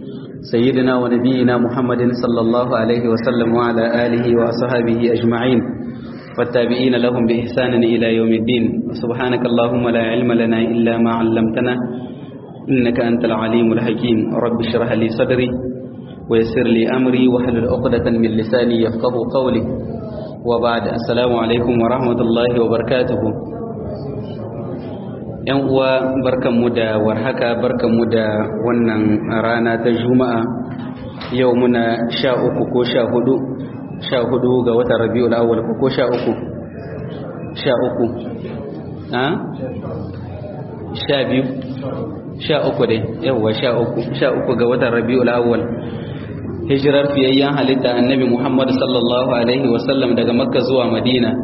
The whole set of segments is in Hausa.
سيدنا ونبينا محمد صلى الله عليه وسلم وعلى آله وأصحابه أجمعين والتابعين لهم بإحسان إلى يوم الدين سبحانك اللهم لا علم لنا إلا ما علمتنا إنك أنت العليم الحكيم رب اشرح لي صدري ويسر لي أمري واحلل عقدة من لساني يفقه قولي وبعد السلام عليكم ورحمة الله وبركاته ‘yan uwa barkanmu da warhaka barkanmu da wannan rana ta juma'a yau muna sha uku ko sha hudu sha hudu ga watan rabi'ul awwal ko sha uku sha uku ha sha biyu sha uku dai yawwa sha uku sha uku ga watan rabi'ul awwal hijirar fiyayyen halitta annabi muhammad sallallahu alaihi wasallam daga makka zuwa madina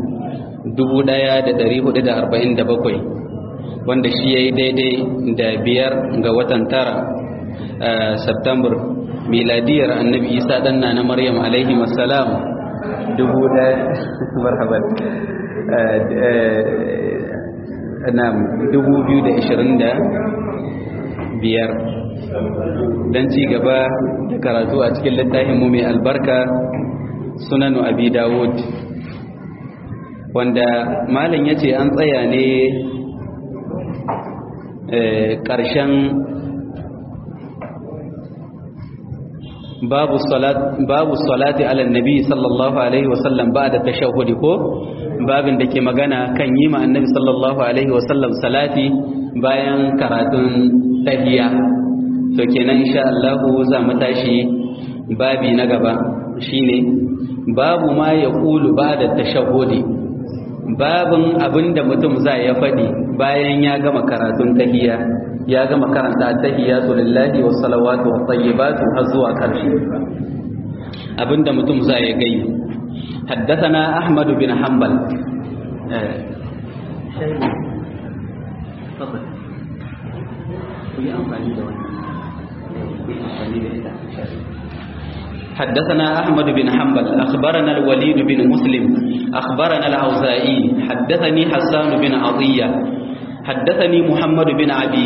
1447 wanda shi ya yi daidai da biyar ga watan tara september miladiyar annabi isa ɗanna na maryam alaihi wasalam dubu ɗaya marhaban na dubu biyu da ishirin da biyar don ci gaba da karatu a cikin littafinmu mai albarka sunanu abi dawud wanda malin ya ce an tsaya ne ƙarshen babu salati ala nabi sallallahu alaihi wasallam ba da tashahudi ko babin da ke magana kan yi ma annabi sallallahu alaihi wasallam salati bayan karatun tahiya to kenan insha Allah za mu tashi babi na gaba shine babu ma ya kulu ba da tashahudi babin abinda mutum za ya faɗi bayan ya gama karatun tahiyya ya gama karanta tahiyyatu lillahi wa salawatu wa tayyibatu har zuwa ƙarshe abinda mutum za ya gai haddathana ahmad bin hanbal حدثنا أحمد بن حنبل أخبرنا الوليد بن مسلم أخبرنا الأوزائي حدثني حسان بن عطية حدثني محمد بن أبي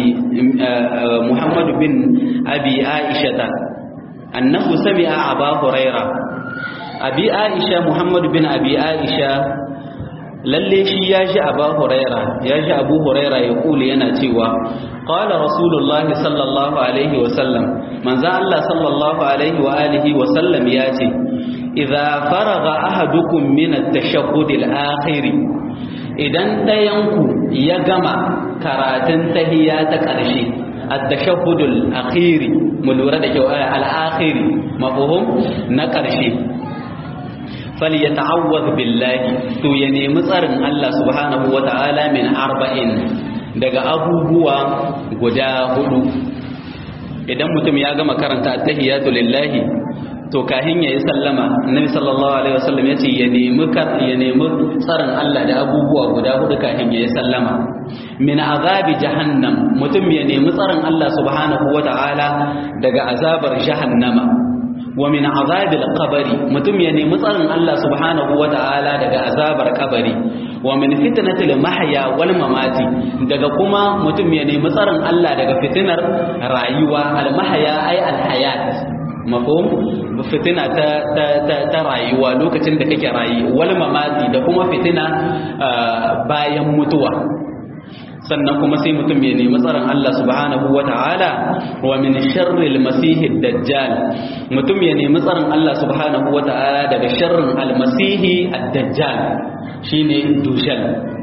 محمد بن أبي عائشة أنه سمع أبا هريرة أبي عائشة محمد بن أبي عائشة lalle shi ya ji abu huraira ya ji abu huraira ya kuli yana cewa qala rasulullahi sallallahu alaihi wa sallam manzo Allah sallallahu alaihi wa alihi wa sallam ya ce idza faraga ahadukum min at-tashahhud al-akhir idan dayanku ya gama karatun tahiyya ta ƙarshe at-tashahhud al-akhir mu lura da kyau al-akhir mafhum na ƙarshe falyata'awwadh billahi to ya nemi tsarin Allah subhanahu wata'ala min arba'in daga abubuwa guda hudu idan mutum ya gama karanta tahiyatu lillahi to kahin yayi sallama annabi sallallahu alaihi wasallam yace ya nemi ya nemi tsarin Allah da abubuwa guda hudu kahin yayi sallama min azabi jahannam mutum ya nemi tsarin Allah subhanahu wata'ala daga azabar jahannama wa min azabil qabri mutum ya nemi tsarin Allah subhanahu wata'ala daga azabar kabari wa min fitnatil mahya wal mamati daga kuma mutum ya nemi tsarin Allah daga fitinar rayuwa al mahya ay al hayat mafhum fitina ta ta ta, ta rayuwa lokacin da kake rayi wal mamati da kuma fitina bayan mutuwa sannan kuma sai mutum ya nemi tsaron Allah subhanahu wa ta'ala wa min sharril masihid dajjal mutum ya nemi tsaron Allah subhanahu wa ta'ala daga sharrin almasihi ad-dajjal shine dujal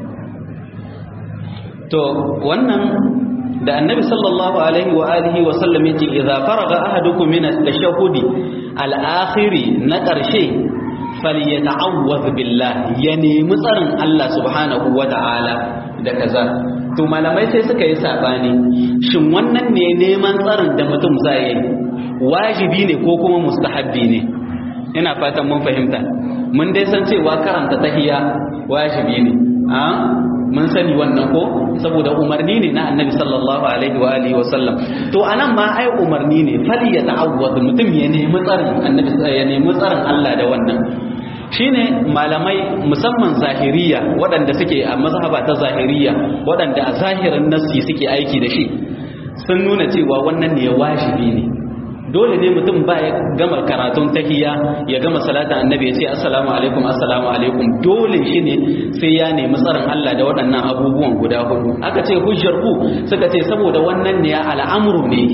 to wannan da annabi sallallahu alaihi wa alihi wa sallam yace idza faraga ahadukum min at-tashahhudi al-akhiri na karshe falyata'awwadh billah ya nemi tsarin Allah subhanahu wa ta'ala da kaza to malamai sai suka yi sabani shin wannan ne neman tsarin da mutum zai yi wajibi ne ko kuma mustahabbi ne ina fatan mun fahimta mun dai san cewa karanta tahiyya wajibi ne a mun sani wannan ko saboda umarni ne na annabi sallallahu alaihi wa alihi wa sallam to anan ma ai umarni ne fali ya ta'awwad mutum ya nemi tsarin annabi ya nemi tsarin Allah da wannan shine malamai musamman zahiriya waɗanda suke a mazhaba ta zahiriya waɗanda a zahirin nassi suke aiki da shi sun nuna cewa wannan ne wajibi ne dole ne mutum ba ya gama karatun tahiyya ya gama salatin annabi ya ce assalamu alaikum assalamu alaikum dole shi ne sai ya nemi tsarin Allah da waɗannan abubuwan guda hudu aka ce hujjar ku suka ce saboda wannan ne al'amru ne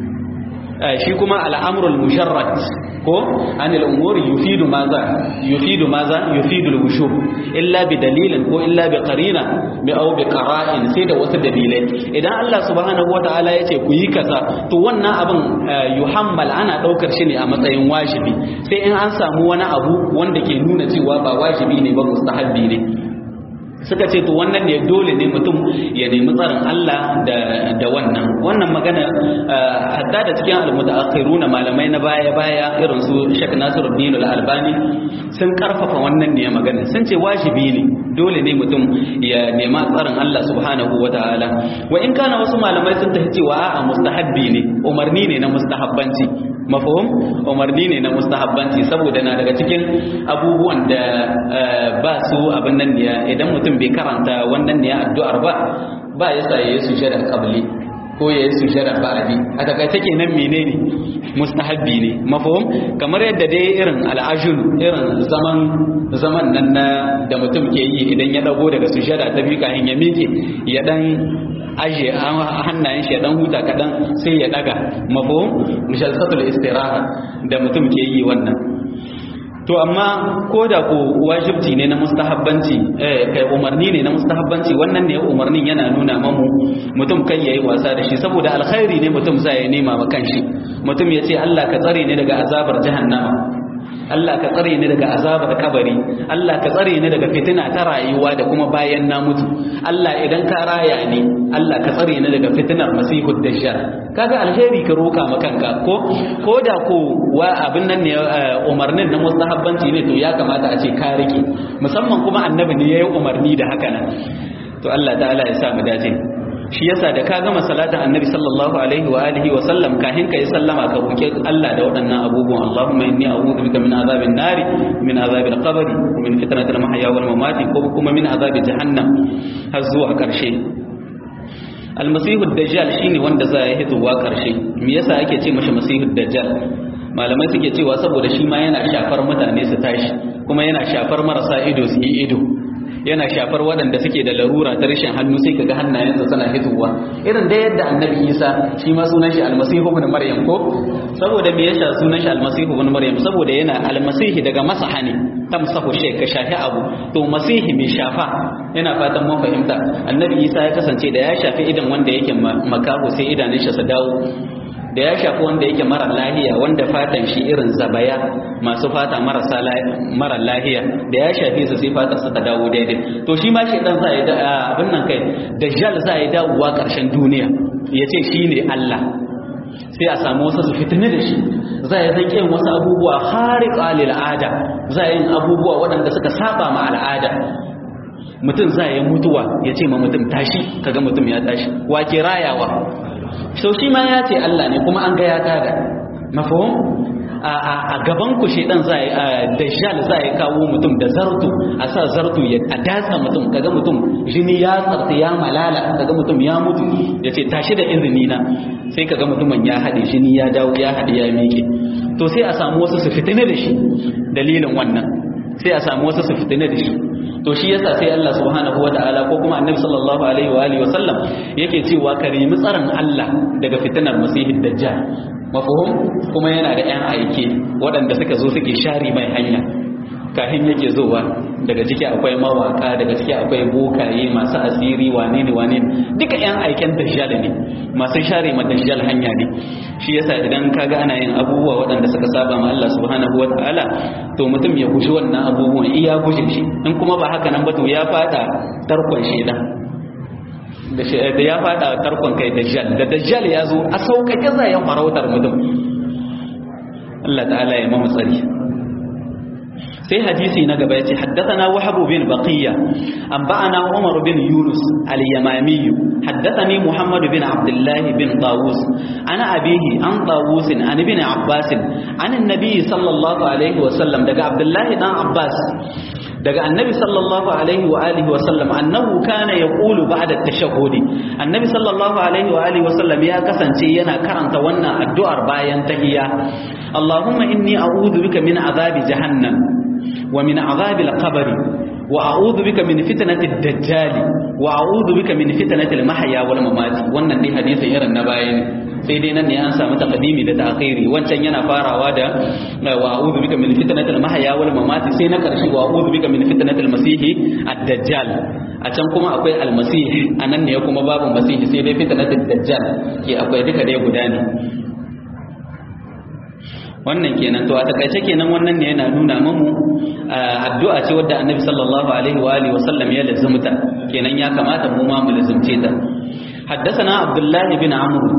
shi kuma al'amrul musharrat ko anil umuri yufidu maza yufidu maza yufidu al-wushub illa bi dalilin ko illa bi qarina bi aw bi qara'in sai da wasu dalilai idan Allah subhanahu wataala yace ku yi kaza to wannan abin yuhammal ana daukar shi ne a matsayin wajibi sai in an samu wani abu wanda ke nuna cewa ba wajibi ne ba mustahabbi ne suka ce to wannan ne dole ne mutum ya nemi tsarin Allah da wannan wannan magana hatta da cikin almutaakhiruna malamai na baya baya irin su Sheikh Nasiruddin Al-Albani sun karfafa wannan ne magana sun ce wajibi ne dole ne mutum ya nema tsarin Allah subhanahu wataala wa in kana wasu malamai sun tafi cewa a'a mustahabbi ne umarni ne na mustahabbanci mafhum umarni ne na mustahabbanci saboda na daga cikin abubuwan da ba su abin nan ne idan mutum bai karanta wannan ne addu'ar ba ba ya sa yayi sujada qabli ko yayi sujada ba'di a takaice kenan menene mustahabbi ne mafhum kamar yadda dai irin al'ajul irin zaman zaman nan na da mutum ke yi idan ya dago daga sujada ta biyu kafin ya miƙe ya dan aje hannayen shi ya dan huta kadan sai ya daga mafhum mushalsatul istiraha da mutum ke yi wannan to amma ko da ko wajibci ne na mustahabbanci eh kai umarni ne na mustahabbanci wannan ne umarnin yana nuna mamu mutum kai yayi wasa da shi saboda alkhairi ne mutum sai ya nema ma kanshi mutum ya ce Allah ka tsare ni daga azabar jahannama Allah ka tsare ni daga azabar kabari Allah ka tsare ni daga fitina ta rayuwa da kuma bayan na mutu Allah idan ka raya ni Allah ka tsare ni daga fitinar masihud dajjal kaga alheri ka roka ma kanka ko ko da ko wa abin nan ne umarnin na mustahabbanci ne to ya kamata a ce ka rike musamman kuma annabi ne yayi umarni da haka nan to Allah ta'ala ya sa mu dace shi yasa da ka gama salatin annabi sallallahu alaihi wa alihi wa sallam kahin ka yi sallama ka roki Allah da waɗannan abubuwan Allahumma inni a'udhu bika min azabin nari min azabil qabri wa min fitnatil mahya wal mamati ko kuma min azabi jahannam har zuwa karshe almasihu dajjal shine wanda za ya hitowa karshe me yasa ake ce mashi masihu dajjal malamai suke cewa saboda shi ma yana shafar mutane su tashi kuma yana shafar marasa ido su yi ido yana shafar waɗanda suke da larura ta rashin hannu sai kaga hannayensa suna hitowa irin da yadda annabi isa shi ma sunan shi almasihu ibn maryam ko saboda me yasa sunan shi almasihu ibn maryam saboda yana almasihi daga masaha ne tamsahu shay ka shafi abu to masihi mai shafa yana fatan mun fahimta annabi isa ya kasance da ya shafi idan wanda yake makaho sai idanun shi su dawo da ya shafi wanda yake mara lahiya wanda fatan shi irin zabaya masu fata marasa mara lahiya da ya shafi su sai fatan su ta dawo daidai to shi ma shi dan za ya abin nan kai dajjal za ya dawowa karshen duniya ya ce shi ne Allah sai a samu wasu su fitini da shi za ya zanke wasu abubuwa khariqa lil ada za yin abubuwa waɗanda suka saba ma al'ada mutum za ya mutuwa ya ce ma mutum tashi kaga mutum ya tashi wa ke rayawa sau shi ma ya ce Allah ne kuma an ga ya tada mafahim a gaban ku shedan za dajjal za ya kawo mutum da zartu a sa zartu ya a datsa mutum kaga mutum jini ya tsarta ya malala kaga mutum ya mutu ya ce tashi da izini na sai kaga mutumin ya haɗe jini ya dawo ya haɗe ya miƙe to sai a samu wasu su fitina da shi dalilin wannan sai a samu wasu su fitina da shi to shi yasa sai Allah subhanahu wata'ala ko kuma annabi sallallahu alaihi wa alihi wa sallam yake cewa ka nemi tsaron Allah daga fitinar masihid dajjal mafhum kuma yana da ƴan aike waɗanda suka zo suke share mai hanya kahin yake zowa daga ciki akwai mawaka daga ciki akwai bokaye masu asiri wane ne wane ne duka ƴan aiken dajjal ne masu share ma dajjal hanya ne shi yasa idan kaga ana yin abubuwa waɗanda suka saba ma Allah subhanahu wataala to mutum ya guji wannan abubuwan iya guje shi in kuma ba haka nan ba to ya fada tarkon shedan da ya fada tarkon kai dajjal da dajjal ya zo a sauƙaƙe zayen farautar mutum Allah ta'ala ya mamu tsari sai hadisi na gaba yace haddathana wahab bin baqiya anba'ana umar bin yunus al-yamami haddathani muhammad bin abdullah bin tawus ana abihi an tawus an ibn abbas an annabi sallallahu alaihi wa sallam daga abdullah dan abbas daga annabi sallallahu alaihi wa alihi wa sallam annahu kana yaqulu ba'da at-tashahhudi annabi sallallahu alaihi wa alihi wa sallam ya kasance yana karanta wannan addu'ar bayan tahiyya Allahumma inni a'udhu bika min azabi jahannam wa min azabi al-qabr wa a'udhu bika min fitnati ad-dajjal wa a'udhu bika min fitnati al-mahya wal mamat wannan dai hadisin irin na bayan sai dai nan ne an samu taqdimi da ta'khiri wancan yana farawa da wa a'udhu bika min fitnati al-mahya wal mamat sai na karshe wa a'udhu bika min fitnati al-masih ad-dajjal a can kuma akwai al-masih anan ne kuma babu masih sai dai fitnati ad-dajjal ke akwai duka dai guda ne wannan kenan to a takaice kenan wannan ne yana nuna mamu addu'a ce wadda annabi sallallahu alaihi wa alihi wa sallam ya lazumta kenan ya kamata mu ma mu lazumce ta حدثنا عبد الله بن عمرو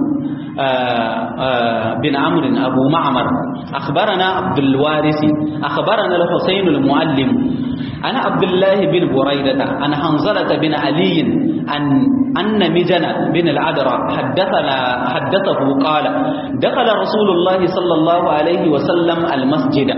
بن عمرو أبو معمر أخبرنا عبد الوارث أخبرنا الحسين المعلم أنا عبد الله بن بريدة أنا حنظلة بن علي أن أن مجن بن العذراء حدثنا حدثه قال دخل رسول الله صلى الله عليه وسلم المسجد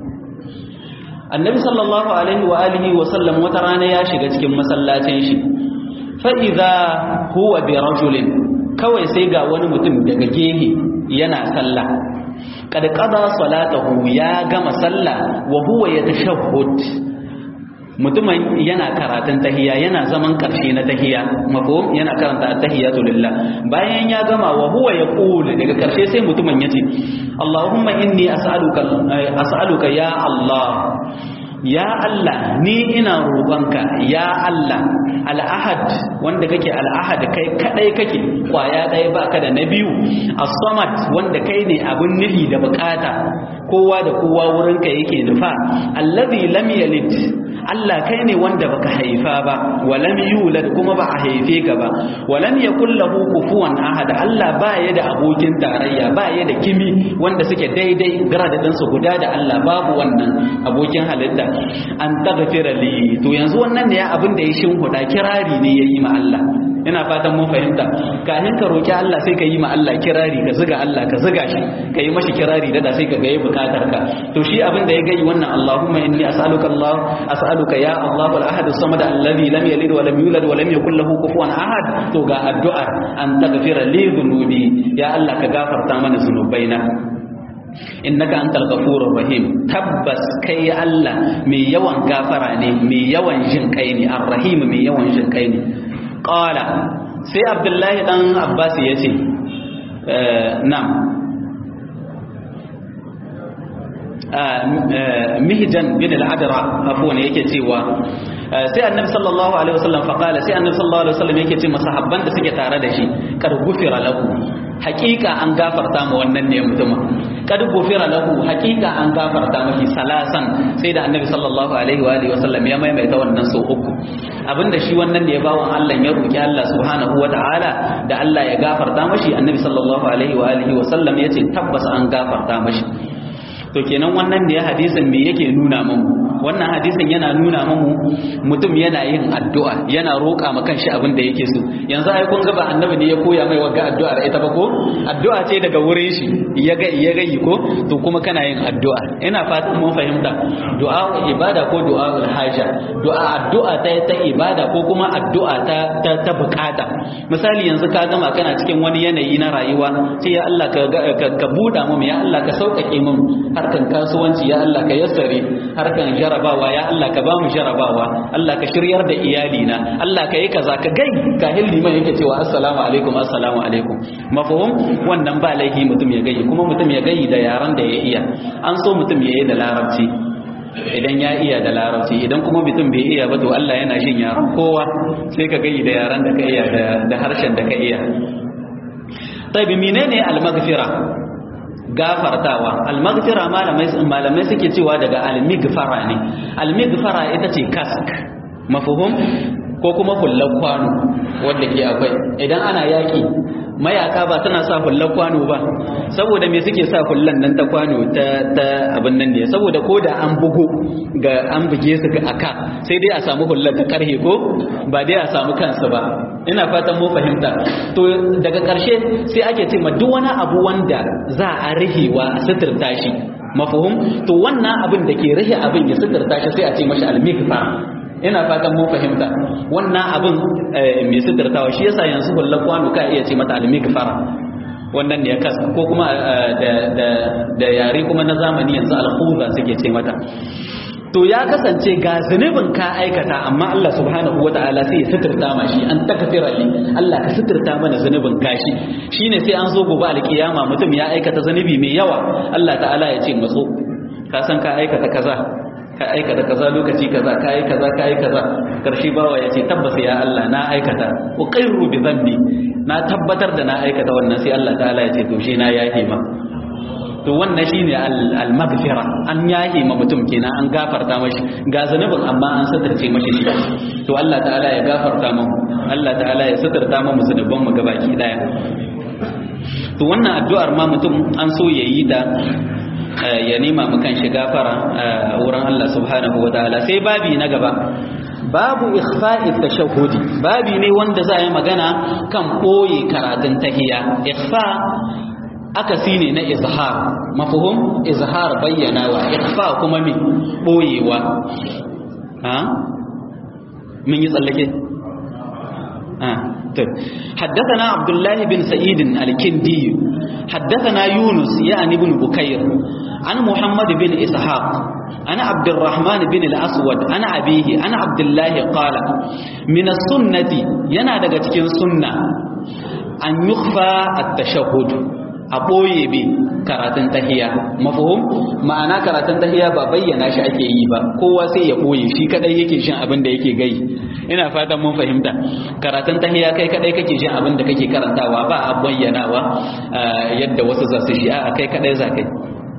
النبي صلى الله عليه وآله وسلم وترانا يا شيخ cikin masallacin shi fa idza huwa bi rajulin kawai sai ga wani mutum daga gehe yana sallah kad qada salatahu ya gama sallah wa huwa yatashahhud mutumin yana karatun tahiya yana zaman karshe na tahiya mafhum yana karanta at-tahiyatu lillah bayan ya gama wa huwa yaqul daga karshe sai mutumin yace Allahumma inni as'aluka as'aluka ya Allah ya Allah ni ina roƙonka ya Allah al-ahad wanda kake al-ahad kai kadai kake kwaya ɗaya baka da na biyu as-samad wanda kai ne abun nufi da bukata kowa da kowa wurinka yake nufa allazi lam yalid Allah kai ne wanda baka haifa ba walam yulad kuma ba a haife ka ba walam yakul lahu kufuwan ahad Allah ba ya da abokin tarayya ba ya da kimi wanda suke daidai gradadin su guda da Allah babu wannan abokin halitta an taghfira li to yanzu wannan ne ya abin da ya shinhuda kirari ne yayi ma Allah ina fatan mun fahimta kafin ka roki Allah sai ka yi ma Allah kirari ka zuga Allah ka zuga shi ka yi mashi kirari da sai ka ga yayi bukatar ka to shi abin da ya gayi wannan Allahumma inni as'aluka Allah as'aluka ya Allah wal ahad as-samad alladhi lam yalid wa lam yulad wa lam yakul lahu kufuwan ahad to ga addu'ar an taghfira li dhunubi ya Allah ka gafarta mana zunubaina innaka antal ghafurur rahim tabbas kai Allah mai yawan gafara ne mai yawan jin kai ne ar-rahim mai yawan jin kai ne qala sai abdullahi dan abbas yace na'am mihjan bin al-adra afwan yake cewa sai annabi sallallahu alaihi wasallam faqala sai annabi sallallahu alaihi wasallam yake ce masahabban da suke tare da shi kad gufira lahu hakika an gafarta ma wannan ne mutumin kad gufira lahu hakika an gafarta mashi salasan sai da annabi sallallahu alaihi wa alihi wasallam ya maimaita wannan sau uku abinda shi wannan da ya bawan Allah ya roki Allah subhanahu wa ta'ala da Allah ya gafarta mashi annabi sallallahu alaihi wa alihi wasallam yace tabbas an gafarta mashi to kenan wannan da ya hadisin me yake nuna mamu wannan hadisin yana nuna mamu mutum yana yin addu'a yana roƙa ma kanshi abin da yake so yanzu ai kun ga ba annabi ne ya koya mai wagga addu'ar ita ba ko addu'a ce daga wurin shi ya ga ya ga ko to kuma kana yin addu'a ina fatan mun fahimta du'a ibada ko du'a haja du'a addu'a ta ta ibada ko kuma addu'a ta ta, ta bukata misali yanzu ka gama kana cikin wani yanayi na rayuwa sai ya Allah ka ka buɗa mu ya Allah ka sauƙaƙe mu harkan kasuwanci ya Allah ka yassare harkan jarabawa ya Allah ka bamu jarabawa Allah ka shiryar da iyalina Allah ka yi kaza ka gai ka hilli mai yake cewa assalamu alaikum assalamu alaikum mafhum wannan ba laifi mutum ya gai kuma mutum ya gai da yaran da ya iya an so mutum ya yi da larabci idan ya iya da larabci idan kuma mutum bai iya ba to Allah yana jin yaran kowa sai ka gai da yaran da ka iya da harshen da ka iya tabi menene al-maghfira gafartawa almaghfira malamai malamai suke cewa daga almigfara ne almigfara ita ce kask mafhum ko kuma kullar kwano wanda ke akwai idan ana yaki mayaka ba suna sa hullar kwano ba saboda me suke sa hullan nan ta kwano ta ta abin nan ne saboda ko da an bugu ga an buge su ga aka sai dai a samu hullar ta karhe ko ba dai a samu kansu ba ina fatan mu fahimta to daga karshe sai ake ce ma duk wani abu wanda za a rihewa a suturta shi mafhum to wannan abin da ke rihe abin ya suturta shi sai a ce mashi al-mikfa ina fatan mun fahimta wannan abin mai suturtawa shi yasa yanzu hullar kwano ka iya ce mata al-mikfara wannan ne ya kasa ko kuma da yare kuma na zamani yanzu al-khuza suke ce mata to ya kasance ga zunubin ka aikata amma Allah subhanahu wataala sai ya suturta ma shi an takfira li Allah ka suturta mana zunubin kashi shine sai an zo gobe alkiyama mutum ya aikata zunubi mai yawa Allah ta'ala ya ce matso ka san ka aikata kaza ka aikata kaza lokaci kaza ka yi kaza ka yi kaza karshe bawa ya ce tabbas ya Allah na aikata uqirru bi dhanbi na tabbatar da na aikata wannan sai Allah ta'ala ya ce to shi na yahi ma to wannan shine al-maghfira an yahi ma mutum kenan an gafarta mashi ga zanubin amma an satarce mashi shi to Allah ta'ala ya gafarta mu Allah ta'ala ya satarta mu zanuban mu gabaki daya to wannan addu'ar ma mutum an so yayi da ya nema mu kan shi gafara wurin Allah subhanahu wa ta'ala sai babi na gaba babu ikhfa'i tashahhudi babi ne wanda za yi magana kan boye karatun tahiyya ikhfa akasi ne na izhar mafhum izhar bayyanawa ikhfa kuma me boyewa ha mun yi tsallake حدثنا عبد الله بن سعيد الكندي حدثنا يونس يعني بن بكير عن محمد بن إسحاق أنا عبد الرحمن بن الأسود أنا أبيه أنا عبد الله قال من السنة ينادى cikin sunna an yukhfa at-tashahhud a ɓoye bi karatun tahiya mafahum ma'ana karatun tahiya ba bayyana shi ake yi ba kowa sai ya ɓoye shi kadai yake shin abin da yake gai ina fatan mun fahimta karatun tahiya kai kadai kake shin abin da kake karantawa ba a bayyanawa yadda wasu za su shi a kai kadai za kai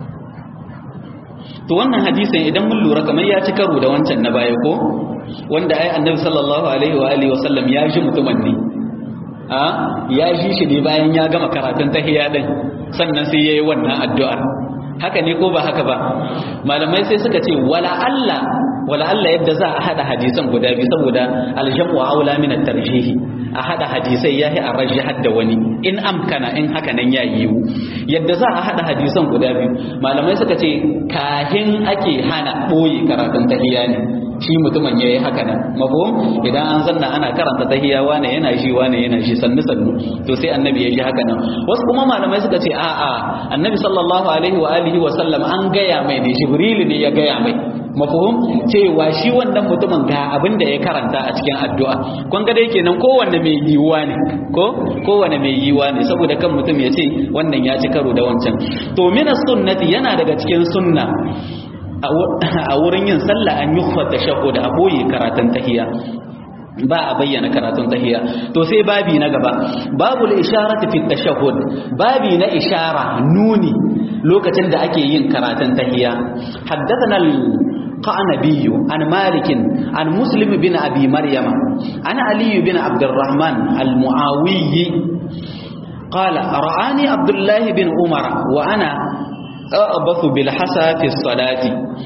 to wannan hadisin idan mun lura kamar ya ci karo da wancan na baya ko wanda ai annabi sallallahu alaihi wa alihi wa sallam ya ji mutumin ne a ya ji shi ne bayan ya gama karatun tahiyya din sannan sai yayi wannan addu'ar haka ne ko ba haka ba malamai sai suka ce wala Allah wala Allah yadda za a hada hadisan guda biyu saboda aljamu aula min at-tarjih a hada hadisai yahi a rajjahar da wani in amkana in haka nan ya yiwu yadda za a hada hadisan guda biyu malamai suka ce kahin ake hana boye karatun tahiyya ne shi mutumin yayi haka nan mafhum idan an zanna ana karanta tahiyya wane yana shi wane yana shi sannu sannu to sai annabi ya ji haka nan wasu kuma malamai suka ce a'a annabi sallallahu alaihi wa alihi wa sallam an gaya mai ne jibril ne ya gaya mai mafhum cewa shi wannan mutumin ga abin da ya karanta a cikin addu'a kun ga dai kenan kowanne mai yiwuwa ne ko kowanne mai yiwuwa ne saboda kan mutum ya ce wannan ya ci karo da wancan to min sunnati yana daga cikin sunna a wurin yin sallah an yukhfa tashahhud a boye karatun tahiyya ba a bayyana karatun tahiyya to sai babi na gaba babul isharati fi tashahhud babi na ishara nuni lokacin da ake yin karatun tahiyya haddathana القعنبي عن مالك عن مسلم بن أبي مريم عن علي بن عبد الرحمن المعاوي قال رآني عبد الله بن عمر وأنا أبث بالحسى في الصلاة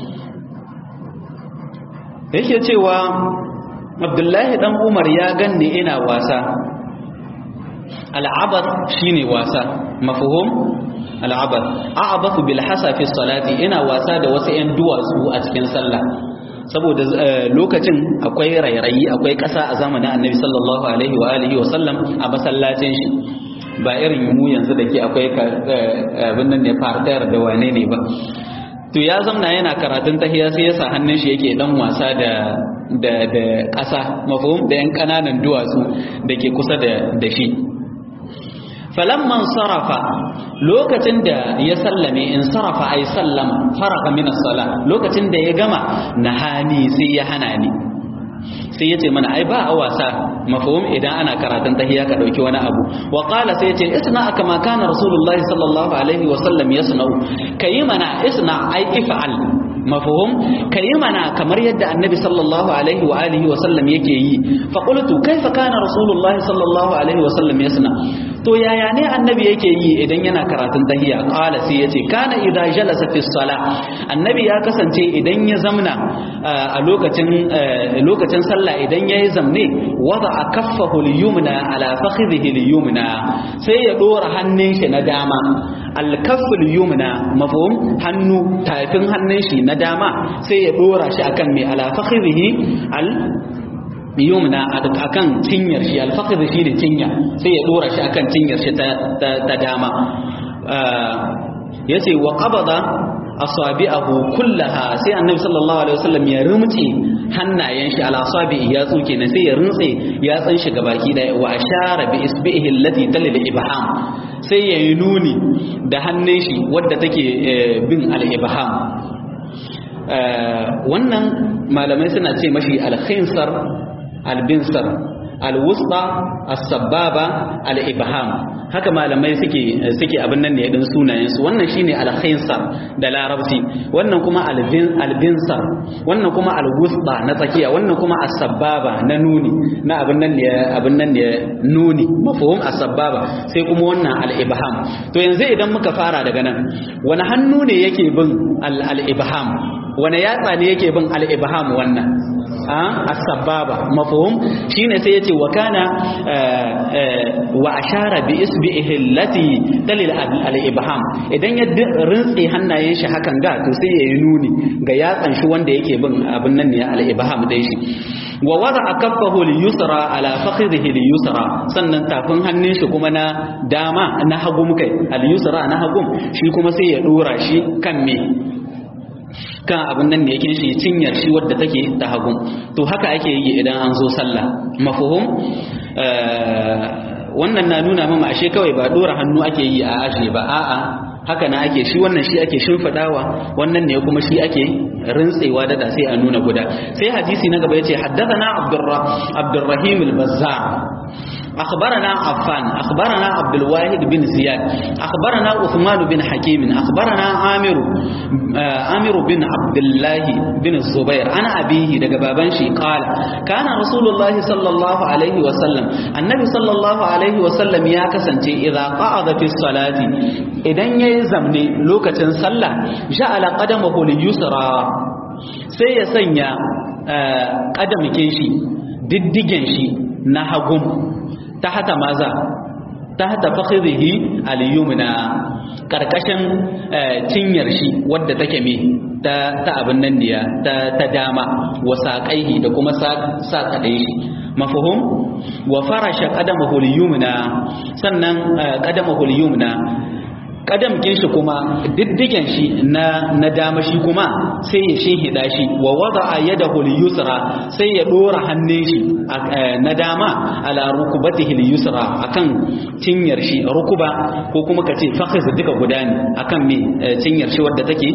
yake cewa abdullahi dan umar ya ganni ina wasa al'abar shine wasa mafhum al'abar a'abathu bil hasa fi salati ina wasa da wasu 'yan duwatsu a cikin sallah saboda lokacin akwai rairayi akwai ƙasa a zamanin annabi sallallahu alaihi wa alihi wa sallam a masallacin shi ba irin mu yanzu da ke akwai abin nan ne fartayar da wane ne ba to ya zamna yana karatun tahiya sai ya sa hannun shi yake dan wasa da da da ƙasa mafhum da yan kananan duwatsu da ke kusa da da shi falamman sarafa lokacin da ya sallame in sarafa ay sallama faraka min as-sala lokacin da ya gama nahani sai ya hana ni sai yace mana ai ba a wasa mafhum idan ana karatun tahiyya ka dauki wani abu wa qala sai yace isna kama kana rasulullahi sallallahu alaihi wa sallam yasna'u kayi mana isna ai if'al mafhum kayi mana kamar yadda annabi sallallahu alaihi wa alihi wa sallam yake yi fa qultu kaifa kana rasulullahi sallallahu alaihi wa sallam yasna to to yaya ne annabi yake yi idan yana karatun tahiyya qala sai yace kana idza jalasa fi salah annabi ya kasance idan ya zamna a lokacin lokacin sallah idan yayi zamne wada kaffahu al-yumna ala fakhidhihi al-yumna sai ya dora hannun shi na dama al-kaffu al-yumna mafhum hannu tafin hannun shi na dama sai ya dora shi akan mai ala fakhidhihi al yumna akan cinyar shi al-fakhidh shi ne cinya sai ya dora shi akan cinyar shi ta dama yace wa qabada asabi'ahu kullaha sai annabi sallallahu alaihi wasallam ya rumce hannayen shi ala asabi'i ya tsuke ne sai ya rumtse ya tsan shi gabaki da wa ashara bi isbihi allati talil ibham sai ya yi nuni da hannun shi wadda take bin al ibham wannan malamai suna ce mashi al-khinsar al-binsar al-wusta as-sababa al-ibham haka malamai suke suke abin nan ne din sunayen su wannan shine al-khinsar da larabci wannan kuma al-binsar wannan kuma al-wusta na tsakiya wannan kuma as-sababa na nuni na abin nan ne abin nan ne nuni mafhum as-sababa sai kuma wannan al-ibham to yanzu idan muka fara daga nan wani hannu ne yake bin al-ibham wani yatsa ne yake bin al-ibham wannan as-sababa mafhum shine sai yace wa kana wa ashara bi isbihi allati dalil al-ibham idan ya rintsi hannayen shi hakan ga to sai yayi nuni ga yatsan shi wanda yake bin abin nan ne al-ibham dai shi wa wada'a kaffahu al-yusra ala fakhidhihi al-yusra sannan tafin hannun shi kuma na dama na hagum kai al-yusra na hagum shi kuma sai ya dora shi kan me kan abin nan ne yake shi cinyar shi wadda take ta hagun to haka ake yi idan an zo sallah mafhum wannan na nuna mama ashe kawai ba dora hannu ake yi a ashe ba a'a haka na ake shi wannan shi ake shimfadawa wannan ne kuma shi ake rintsewa da sai a nuna guda sai hadisi na gaba yace haddathana abdurrahim al-bazzar أخبرنا عفان أخبرنا عبد الواحد بن زياد أخبرنا عثمان بن حكيم أخبرنا عامر عامر بن عبد الله بن الزبير أنا أبيه دقبابنشي قال كان رسول الله صلى الله عليه وسلم النبي صلى الله عليه وسلم يا كسنتي إذا قعد في الصلاة إذن يزمني لوكة صلى جعل قدمه ليسرى سيسنيا قدم كيشي diddigen shi na hagun tahta maza tahta fakhidhihi al-yumna karkashin cinyar shi wadda take me ta ta abin nan diya ta ta dama wa saqaihi da kuma saqadai shi mafhum wa farasha qadamahu al-yumna sannan qadamahu al-yumna kadam kin shi kuma diddigen shi na na dama shi kuma sai ya shinhida shi wa wada'a yadahu al-yusra sai ya dora hannun shi na dama ala rukubatihi al-yusra akan cinyar shi rukuba ko kuma kace fakhiz duka guda ne akan me cinyar shi wadda take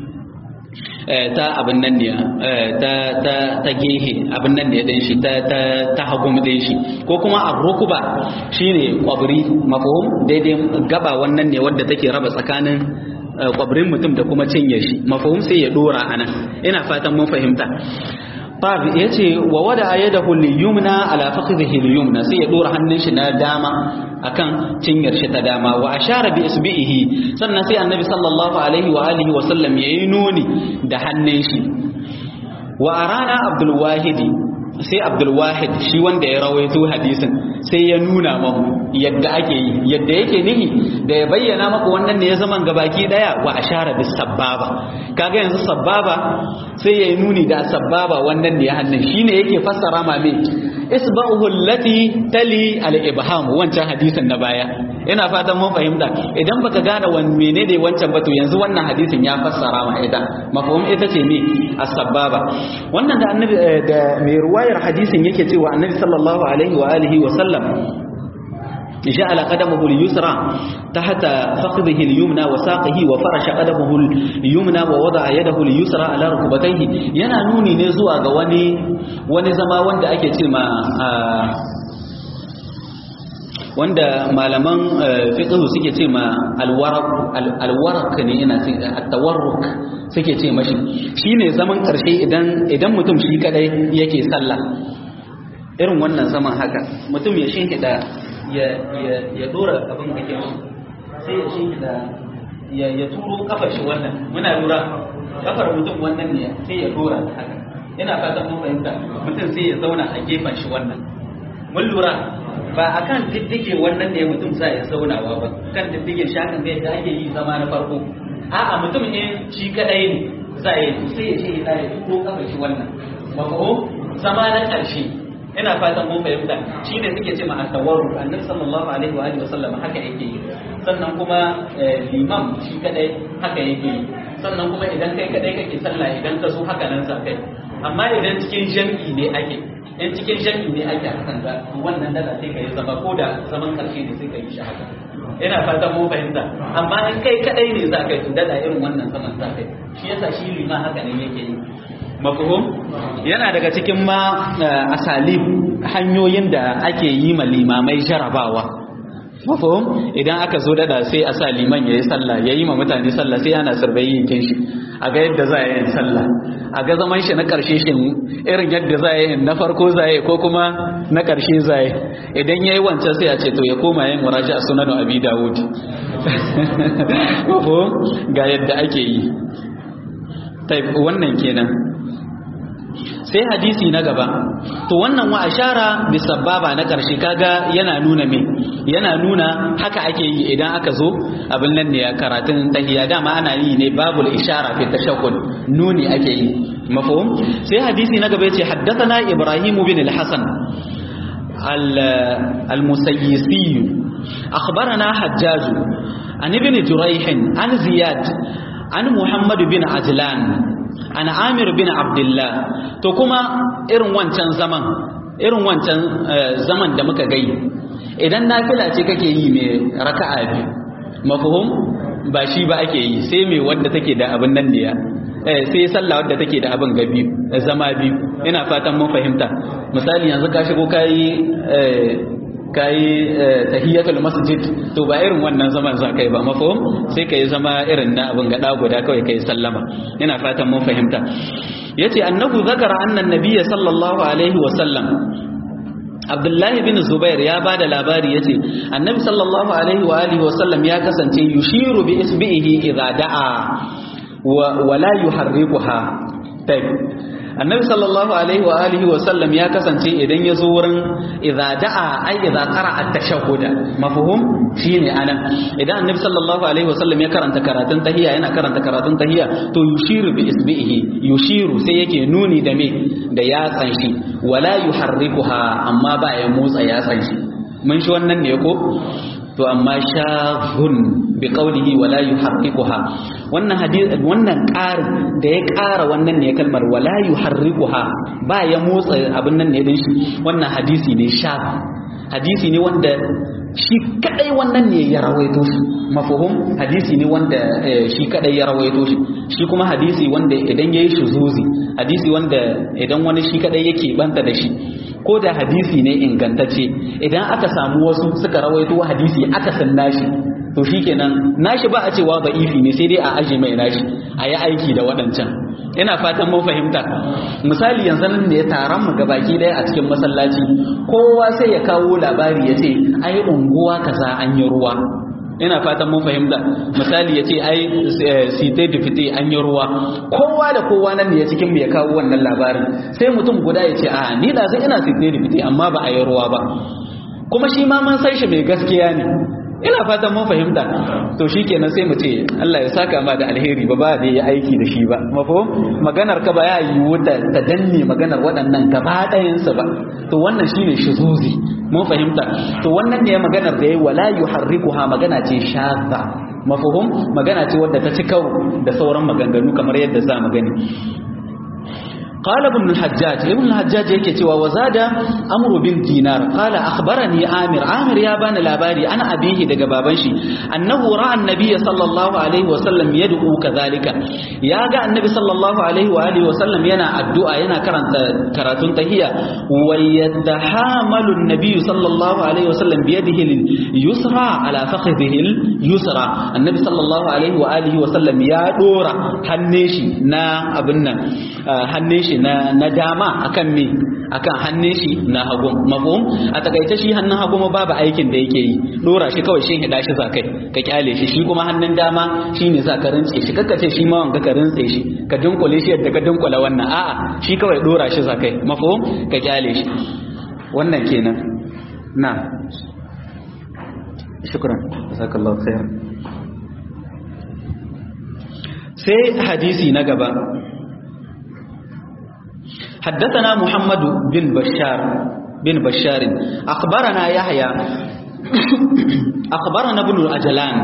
ta abin nan ne ta ta ta gehe abin nan ne din shi ta ta ta hagum din shi ko kuma ar-rukuba shine kwabri mafhum daidai gaba wannan ne wadda take raba tsakanin kwabrin mutum da kuma cinye shi mafhum sai ya dora anan ina fatan mun fahimta Fab ya ce wa wada yadahu al-yumna ala fakhidhihi al-yumna sai ya dora hannun shi na dama akan cinyar shi ta dama wa ashara bi isbihi sannan sai annabi sallallahu alaihi wa alihi wa sallam yayi nuni da hannun shi wa arana abdul wahidi sai abdul wahid shi wanda ya rawaito hadisin sai ya nuna mamu yadda ake yi yadda yake nihi da ya bayyana maka wannan ne ya zaman gabaki daya wa ashara bis sababa kaga yanzu sababa sai ya yi nuni da sababa wannan ne ya hannun shine yake fassara ma me isba'uhu allati tali al ibham wancan hadisin na baya ina fatan mun fahimta idan baka gane wan menene wancan ba to yanzu wannan hadisin ya fassara ma ita mafhum ita ce me as-sababa wannan da annabi da mai ruwayar hadisin yake cewa annabi sallallahu alaihi wa alihi wa sallam جعل قدمه اليسرى تحت فخذه اليمنى وساقه وفرش قدمه اليمنى ووضع يده اليسرى على ركبتيه yana nuni ne zuwa ga wani wani zama wanda ake ce ma wanda malaman fiqh suke ce ma alwaraq alwaraq ne ina ce at-tawarruk suke ce mashi shine zaman karshe idan idan mutum shi kadai yake sallah irin wannan zaman haka mutum ya shinhida ya ya ya dora abin da ke sai ya shi da ya ya turo kafar shi wannan muna lura kafar mutum wannan ne sai ya dora ta haka ina fatan mun fahimta mutum sai ya zauna a gefen shi wannan mun lura ba a kan diddige wannan ne mutum sa ya zaunawa ba kan diddige shi hakan zai da ake yi zama na farko a'a mutum ne shi kadai ne za ya yi sai ya ce ya ya turo kafar shi wannan mafahum zama na ƙarshe ina fatan mun fahimta shi ne suke ce ma at-tawarruk annabi sallallahu alaihi wa alihi wasallam haka yake yi sannan kuma limam shi kadai haka yake yi sannan kuma idan kai kadai kake sallah idan ka zo haka nan sa kai amma idan cikin jam'i ne ake in cikin jam'i ne ake hakan da wannan dala sai ka yi zama ko da zaman karshe ne sai ka yi shi haka ina fatan mun fahimta amma in kai kadai ne za ka yi dada irin wannan zaman za ka yi shi yasa shi lima haka ne yake yi mafhum yana daga cikin ma asalib hanyoyin da ake yi ma limamai jarabawa mafhum idan aka zo dada sai a sa liman yayi sallah yayi ma mutane sallah sai ana sarbayi yin shi a ga yadda za a yi sallah a ga zaman shi na karshe shi irin yadda za a yi na farko za a yi ko kuma na karshe za a yi idan yayi wancan sai a ce to ya koma yin muraja a sunan abi dawud mafhum ga yadda ake yi wannan kenan sai hadisi na gaba to wannan wa ashara bi sababa na karshe kaga yana nuna me yana nuna haka ake yi idan aka zo abin nan ne karatun tahiyya dama ana yi ne babul ishara fi tashahhud nuni ake yi mafhum sai hadisi na gaba yace haddathana ibrahim bin al-hasan al-musayyisi akhbarana hajjaj an ibn jurayh an ziyad an muhammad bin ajlan an amir bin abdullah to kuma irin wancan zaman irin wancan zaman da muka gai idan nafila ce kake yi mai raka'a biyu mafhum ba shi ba ake yi sai mai wadda take da abin nan ne ya sai sallah wadda take da abin gabi zama biyu ina fatan mun fahimta misali yanzu ka shigo kayi kayi tahiyatul masjid to ba irin wannan zaman za kai ba mafhum sai kai zama irin na abin gada guda kawai kai sallama ina fatan mun fahimta yace annahu zakara anna nabiyya sallallahu alaihi wa sallam Abdullahi bin Zubair ya ba da labari ya ce, Annabi sallallahu Alaihi wa Alihi wasallam ya kasance yushiru bi isbi'ihi idza da'a wa la yuharrikuha. Annabi sallallahu Alaihi wa Alihi wasallam ya kasance idan ya zo wurin idza da'a ai idza qara'a at-tashahhuda mafhum shine anan idan Annabi sallallahu Alaihi wasallam ya karanta karatun tahiyya yana karanta karatun tahiyya to yushiru bi isbi'ihi yushiru sai yake nuni da me da yatsan shi wala yuharrikuha amma ba ya motsa yatsan shi mun shi wannan ne ko to amma shahun bi qawlihi wala yuharrikuha wannan hadisi wannan ƙarin da ya ƙara wannan ne kalmar wala yuharrikuha ba ya motsa abin nan ne din shi wannan hadisi ne sha hadisi ne wanda shi kadai wannan ne ya rawaito shi mafhum hadisi ne wanda shi kadai ya rawaito shi shi kuma hadisi wanda idan yayi shuzuzi hadisi wanda idan wani shi kadai yake banta da shi ko da hadisi ne ingantacce idan aka samu wasu suka rawaito hadisi aka san nashi to shikenan nashi ba a cewa ba'ifi ne sai dai a aje mai nashi a yi aiki da waɗancan ina fatan mun fahimta misali yanzu nan da ya taron mu gabaki daya a cikin masallaci kowa sai ya kawo labari ya ce ai unguwa kaza an yi ruwa ina fatan mun fahimta misali ya ce ai site da fite an yi ruwa kowa da kowa nan ne ya cikin mu ya kawo wannan labarin sai mutum guda ya ce a ni da sai ina site da fite amma ba a yi ruwa ba kuma shi ma mun san shi mai gaskiya ne ina fatan mun fahimta to shikenan sai mu ce Allah ya saka ma da alheri ba ba da yi aiki da shi ba mafo maganar ka ba ya yi wuta ta danne maganar waɗannan gaba ɗayan sa ba to wannan shine shuzuzi mun fahimta to wannan ne maganar da yayi wala yuharrikuha magana ce shadda mafhum magana ce wadda ta ci karo da sauran maganganu kamar yadda za mu gani قال ابن الحجاج ابن الحجاج yake cewa wazada amru bin dinar qala akhbarani amir amir ya bani labari ana abihi daga baban shi annahu ra'a annabiy sallallahu alaihi wa sallam yad'u kadhalika ya ga annabi sallallahu alaihi wa alihi wa sallam yana addu'a yana karanta karatun tahiyya wa yadhamalu annabiy sallallahu alaihi wa sallam bi yadihi yusra ala fakhidhihi yusra annabi sallallahu alaihi wa alihi wa sallam ya dora hannun shi na abin nan hannun shi shi na na dama akan me akan hannun shi na hagu mafhum a takaice shi hannun hagu ma babu aikin da yake yi dora shi kawai shin hida shi za kai ka kyale shi shi kuma hannun dama shine za ka rintse shi kakka ce shi ma wanga ka rintse shi ka dunkule shi yadda ka dunkula wannan a'a shi kawai dora shi za kai mafhum ka kyale shi wannan kenan na shukran jazakallahu khair sai hadisi na gaba حدثنا محمد بن بشار بن بشار أخبرنا يحيى أخبرنا ابن الأجلان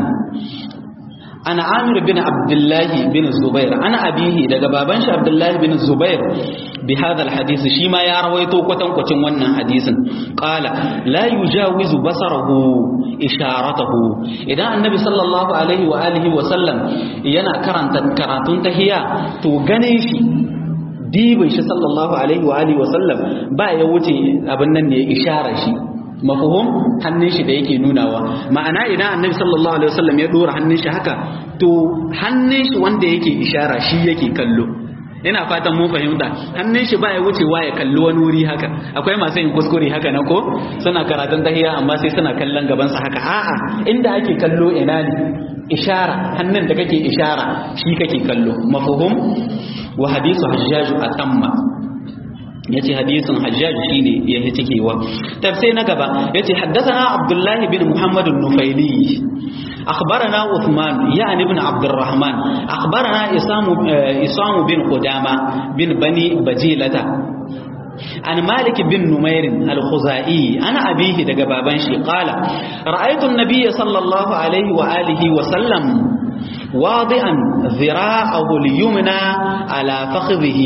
أنا عامر بن عبد الله بن الزبير أنا أبيه daga baban shi Abdullah bin Zubair بهذا الحديث شيما يا رويتو كوتن كوتن wannan hadisin qala la yujawizu basarahu isharatahu idan annabi sallallahu alaihi wa alihi wa sallam yana karanta karatun tahiyya to ganin shi dibin shi sallallahu alaihi wa alihi wa sallam ba ya wuce abin nan ne isharar shi mafuhum hannun shi da yake nunawa ma'ana idan annabi sallallahu alaihi wasallam ya dora hannun shi haka to hannun shi wanda yake ishara shi yake kallo ina fatan mun fahimta hannun shi baya wucewa ya kalli wani wuri haka akwai masu yin kuskure haka na ko suna karatun tahiyya amma sai suna kallon gaban sa haka a'a inda ake kallo ina ne ishara hannun da kake ishara shi kake kallo mafuhum wa hadisu hajjaju atamma yace hadisin hajjaj shine yayi cikewa tafsir na gaba yace haddathana abdullahi bin muhammad an-nufaili akhbarana uthman yani ibn abd الرحمن akhbarana isam isam bin qudama bin bani bajilata عن مالك بن نمير الخزائي أنا أبيه دقى بابنشي قال رأيت النبي صلى الله عليه وآله وسلم واضعا ذراعه اليمنى على فخذه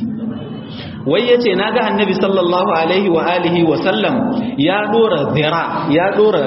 wai ya ce na ga annabi sallallahu alaihi wa alihi wa sallam ya dora zira ya dora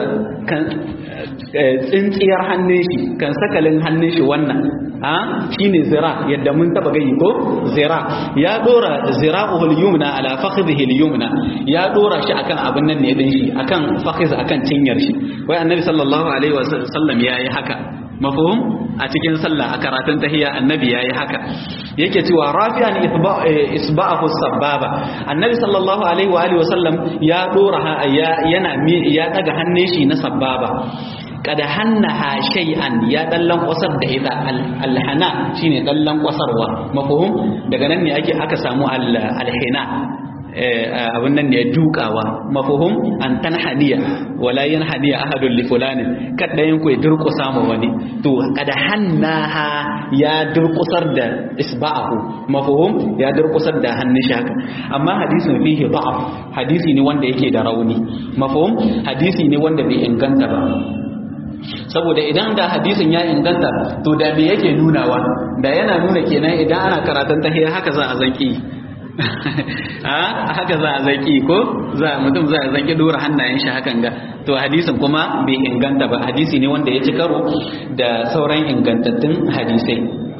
tsintsiyar hannun shi kan sakalin hannun shi wannan ha shine zira yadda mun taba gani ko zira ya dora zira'uhul yumna ala fakhidhihi al-yumna ya dora shi akan abin nan ne din shi akan fakhiz akan cinyar shi wai annabi sallallahu alaihi wa sallam yayi haka mafhum a cikin sallah a karatun tahiyya annabi yayi haka yake cewa rafi'an isba'ahu sababa annabi sallallahu alaihi wa alihi wasallam ya dora yana ya daga hannun shi na sababa kada hannaha shay'an ya dallan kwasar da ita alhana shine dallan kwasarwa mafhum daga nan ne ake aka samu alhina abin nan ne dukawa mafuhum an tanhaniya wala yanhaniya ahadun li fulanin kada yin ku ya durkusa ma wani to kada hannaha ya durkusar da isba'ahu mafuhum ya durkusar da hannun shi haka amma hadisin fihi da'af hadisi ne wanda yake da rauni mafuhum hadisi ne wanda bai inganta ba saboda idan da hadisin ya inganta to da me yake nunawa da yana nuna kenan idan ana karatun tahiyya haka za a zanki haka za a zaki ko za mutum za a zaki dora hannayen shi hakan ga to hadisin kuma bai inganta ba hadisi ne wanda ya ci karo da sauran ingantattun hadisai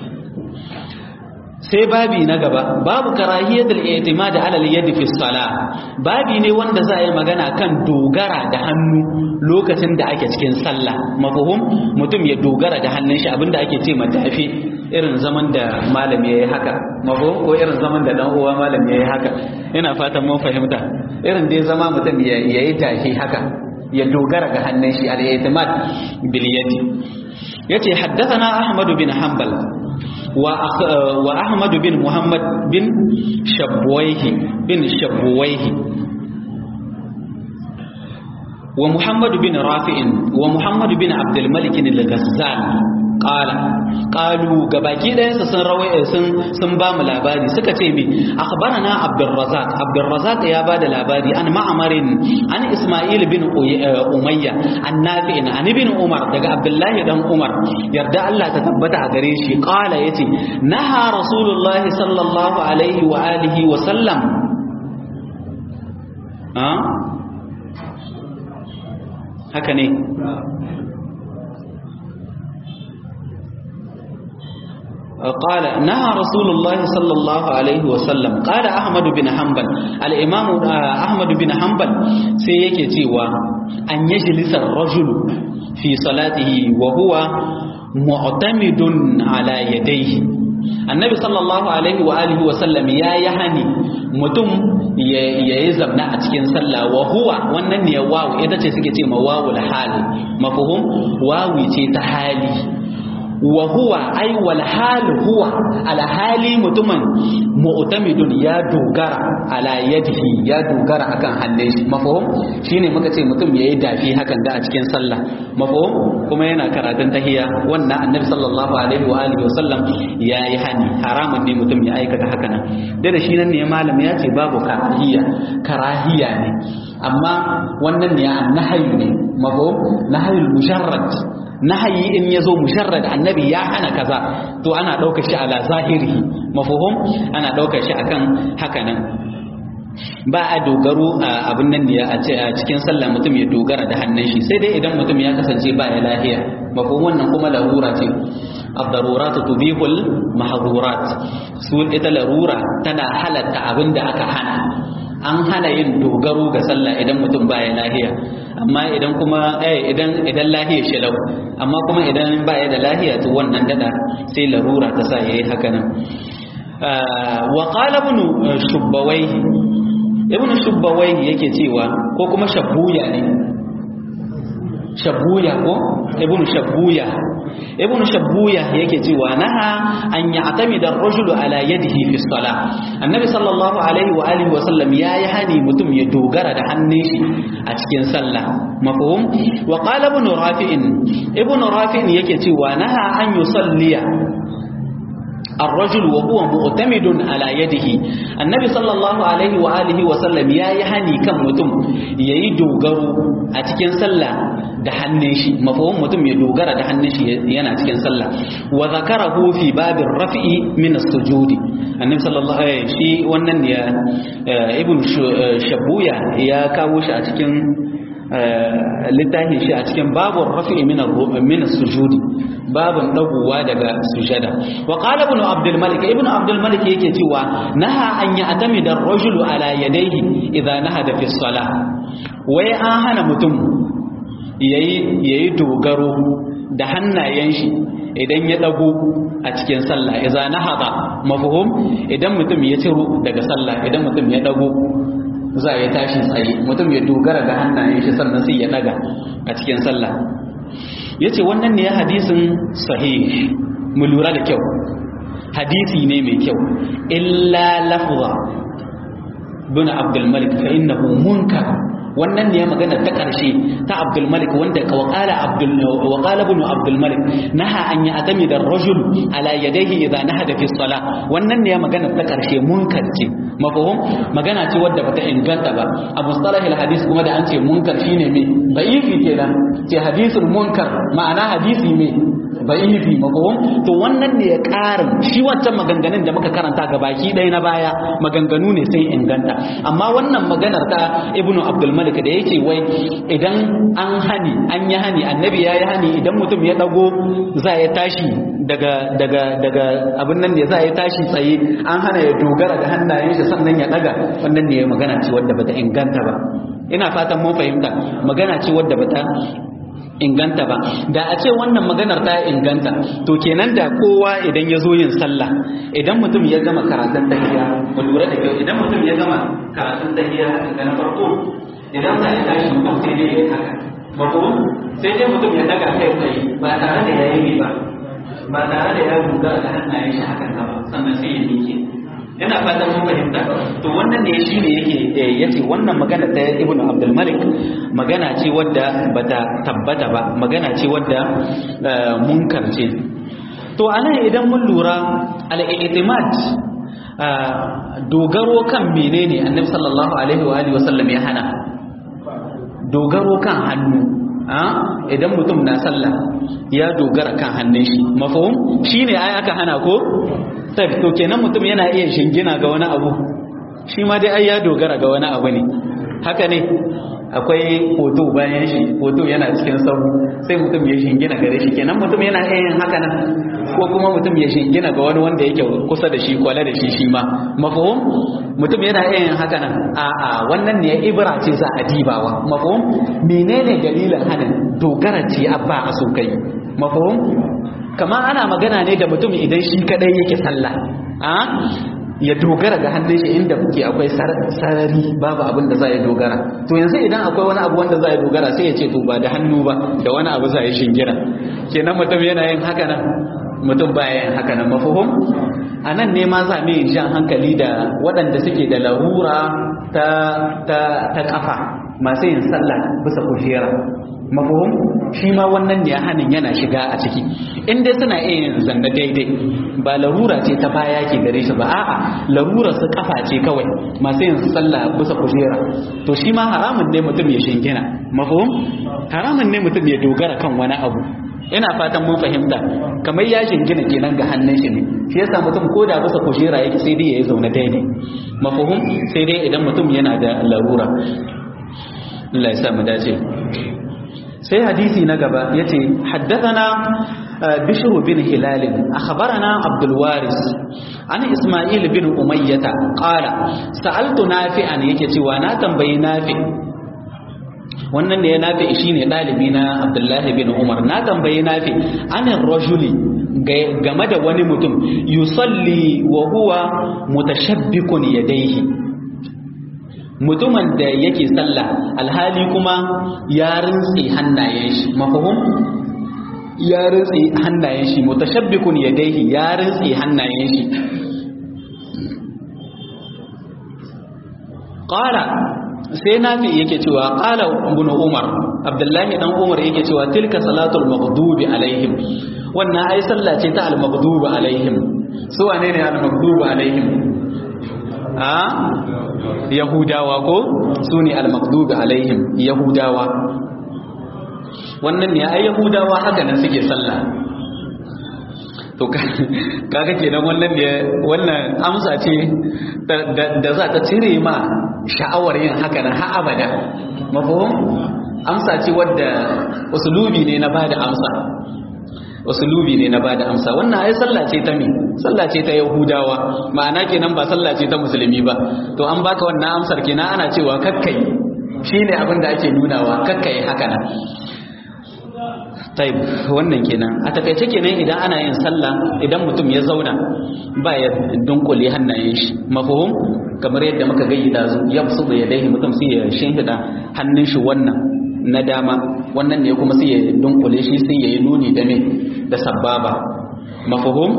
sai babi na gaba babu karahiyatul i'timad ala al-yad fi salah babi ne wanda za a yi magana kan dogara da hannu lokacin da ake cikin sallah mafhum mutum ya dogara da hannun shi abinda ake ce matafi irin zaman da malam yayi haka mafhum ko irin zaman da dan uwa malam yayi haka ina fatan mun fahimta irin dai zama mutum yayi tafi haka ya dogara ga hannun shi al-i'timad bil yadi yace haddathana ahmad bin hanbal وأحمد بن محمد بن شبويه بن شبويه ومحمد بن رافع ومحمد بن عبد الملك الغزال قال قالوا gabaki ɗayansa sun rawai sun sun ba mu labari suka ce mi akhbarana abdurrazzaq abdurrazzaq ya ba da labari an ma'amarin an isma'il bin umayya an nafi'in an ibn umar daga abdullahi dan umar yarda Allah ta tabbata a gare shi qala yace naha rasulullahi sallallahu alaihi wa alihi wa sallam haka ne قال نهى رسول الله صلى الله عليه وسلم قال أحمد بن حنبل الإمام أحمد بن حنبل سيكي تيوى أن يجلس الرجل في صلاته وهو معتمد على يديه annabi sallallahu alaihi wa alihi wa sallam ya yi hani mutum ya yi zamna a cikin sallah wa huwa wannan ne wawu ita ce suke ce ma wawu hali mafhum wawi ce ta hali wa huwa ai wal hal huwa ala hali mutumin mu'tamidun ya dogara ala yadihi ya dogara akan hannun shi mafhum shine muka ce mutum yayi dafi hakan da a cikin sallah mafhum kuma yana karatun tahiyya wannan annabi sallallahu alaihi wa alihi wasallam yayi hani haramun ne mutum ya aikata haka nan da shi nan ne malam ya ce babu karahiya karahiya ne amma wannan ne annahayu ne mafhum nahayul musharrad nahayi in ya zo musharrad annabi ya hana kaza to ana ɗaukar shi ala zahiri mafuhum ana ɗaukar shi akan haka nan ba a dogaro a abin nan ne a cikin sallah mutum ya dogara da hannun shi sai dai idan mutum ya kasance ba ya lahiya mafhum wannan kuma larura ce الضرورات تبيح المحظورات su ita larura tana halatta abin da aka hana an hana yin dogaro ga sallah idan mutum baya lahiya amma idan kuma eh idan idan lahiya shi lau amma kuma idan baya da lahiya to wannan dada sai larura ta sa yayi haka nan wa qala ibn shubbawai ibn shubbawai yake cewa ko kuma shabbuya ne shabbuya ko ibn shabbuya ibn shabbuya yake cewa naha an ya'tamida ar-rajulu ala yadihi fi salah annabi sallallahu alaihi wa alihi wa sallam yayi hani mutum ya dogara da hannun shi a cikin sallah mafhum wa qala ibn rafi'in ibn rafi'in yake cewa naha an yusalliya الرجل وهو معتمد على يده النبي صلى الله عليه وآله وسلم يا يهني كم متم يي دوغرو a cikin sallah da hannun shi mafahum mutum ya dogara da hannun shi yana cikin sallah wa zakarahu fi babir rafi'i min as-sujudi annabi sallallahu alaihi shi wannan ya ibn shabuya ya kawo shi a cikin littafin shi a cikin babur rafi'i min min as-sujudi babun dagowa daga sujada wa qala ibn abdul malik ibn abdul malik yake cewa naha an ya'tamida ar-rajulu ala yadayhi idha nahada fi salah wai an hana mutum yayi yayi dogaro da hannayen shi idan ya dago a cikin sallah idza nahada mafhum idan mutum ya ciro daga sallah idan mutum ya dago za ya tashi tsaye mutum ya dogara da hannayen shi sannan sai ya daga a cikin sallah yace wannan ne hadisin sahih mu lura da kyau hadisi ne mai kyau illa lafza bin abdul malik fa innahu munkar wannan ne magana ta ƙarshe ta Abdul Malik wanda ka waqala Abdul waqala ibn Abdul Malik naha an ya'tami da rajul ala yadayhi idha nahada fi salah wannan ne magana ta ƙarshe munkar ce mafhum magana ce wadda bata inganta ba a mustalah al hadis kuma da an ce munkar shine me da'ifi kenan ce hadisul munkar ma'ana hadisi me da'ifi mafhum to wannan ne ya ƙarin shi wancan maganganun da muka karanta ga baki ɗaya na baya maganganu ne sai inganta amma wannan maganar ta ibnu abdul malik da yake wai idan an hani an yi hani annabi ya yi hani idan mutum ya dago za ya tashi daga daga daga abin nan ne za ya tashi tsaye an hana ya dogara da hannayen shi sannan ya daga wannan ne magana ce wadda bata inganta ba ina fatan mun fahimta magana ce wadda bata inganta ba da a ce wannan maganar ta inganta to kenan da kowa idan ya zo yin sallah idan mutum ya gama karatun tahiyya mu lura da kyau idan mutum ya gama karatun tahiyya daga na farko idan za ya tashi mutum sai dai ya haka mako sai dai mutum ya daga kai tsaye ba tare da ya yi ba ba tare da ya dogara da hannayen shi hakan ba sannan sai ya miƙe ina fatan mun fahimta to wannan ne shine yake yace wannan magana ta Ibn Abdul Malik magana ce wadda bata tabbata ba magana ce wadda munkar ce to anan idan mun lura al-i'timad dogaro kan menene Annabi sallallahu alaihi wa alihi wasallam ya hana dogaro kan hannu idan mutum na sallah ya dogara kan hannun shi mafhum shine ai aka hana ko sai to kenan mutum yana iya shingina ga wani abu shi ma dai ai ya dogara ga wani abu ne haka ne akwai hoto bayan shi hoto yana cikin sabu sai mutum ya shingina gare shi kenan mutum yana iya yin haka nan ko kuma mutum ya shingina ga wani wanda yake kusa da shi kwale da shi shi ma mafhum mutum yana iya yin haka nan a a wannan ne ibra ce za a dibawa mafhum menene dalilin hanin dogara ce abba a so kai mafhum kama ana magana ne da mutum idan shi kadai yake sallah a ya dogara ga hannun shi inda kuke akwai sarari babu abin da za ya dogara to yanzu idan akwai wani abu wanda za ya dogara sai ya ce to ba da hannu ba da wani abu za ya shingira kenan mutum yana yin haka nan mutum baya yin haka nan mafuhum a nan ne ma za mu yi jan hankali da waɗanda suke da larura ta ta ta kafa masu yin sallah bisa kujera mafuhum shi ma wannan ne hanin yana shiga a ciki in dai suna iya yin zanna daidai ba larura ce ta baya ke gare shi ba a'a larura su kafa ce kawai masu yin sallah bisa kujera to shi ma haramun ne mutum ya shingina mafuhum haramun ne mutum ya dogara kan wani abu ina fatan mun fahimta kamar ya shingina kenan ga hannun shi ne shi yasa mutum ko da bisa kujera yake sai dai ya zauna daidai mafuhum sai dai idan mutum yana da larura Allah ya sa mu dace sai hadisi na gaba yace haddathana bishr bin hilal akhbarana abdul waris an isma'il bin umayyah qala sa'altu nafi'an yake cewa na tambayi nafi wannan da ya nafi shine dalibi na abdullahi bin umar na tambayi nafi anin rajuli game da wani mutum yusalli wa huwa mutashabbikun yadayhi mutumin da yake sallah alhali kuma ya rintsi hannayen shi mafahum ya rintsi hannayen shi mutashabbikun yadayhi ya rintsi hannayen shi qala sai nafi yake cewa qala ibn umar abdullahi dan umar yake cewa tilka salatul maghdubi alaihim wannan ai sallah ce ta al maghdubi alaihim su wane ne al maghdubi alaihim a yahudawa ko su ne al-maqdubi alaihim yahudawa wannan ne ai yahudawa haka nan suke sallah to kaga kenan wannan ne wannan amsa ce da za ta cire ma sha'awar yin haka nan har abada mafhum amsa ce wadda usulubi ne na bada amsa usulubi ne na bada amsa wannan ai sallah ce ta me sallah ce ta yahudawa ma'ana kenan ba sallah ce ta musulmi ba to an baka wannan amsar kenan ana cewa kakkai shine abin da ake nunawa kakkai haka nan taib wannan kenan a takaice kenan idan ana yin sallah idan mutum ya zauna ba ya dunkule hannayen shi mafhum kamar yadda muka gayyada su ya fusu da yadaihi mutum sai ya shinhida hannun shi wannan na dama wannan ne kuma sai ya dunkule shi sai ya yi nuni da me da sababa mafhum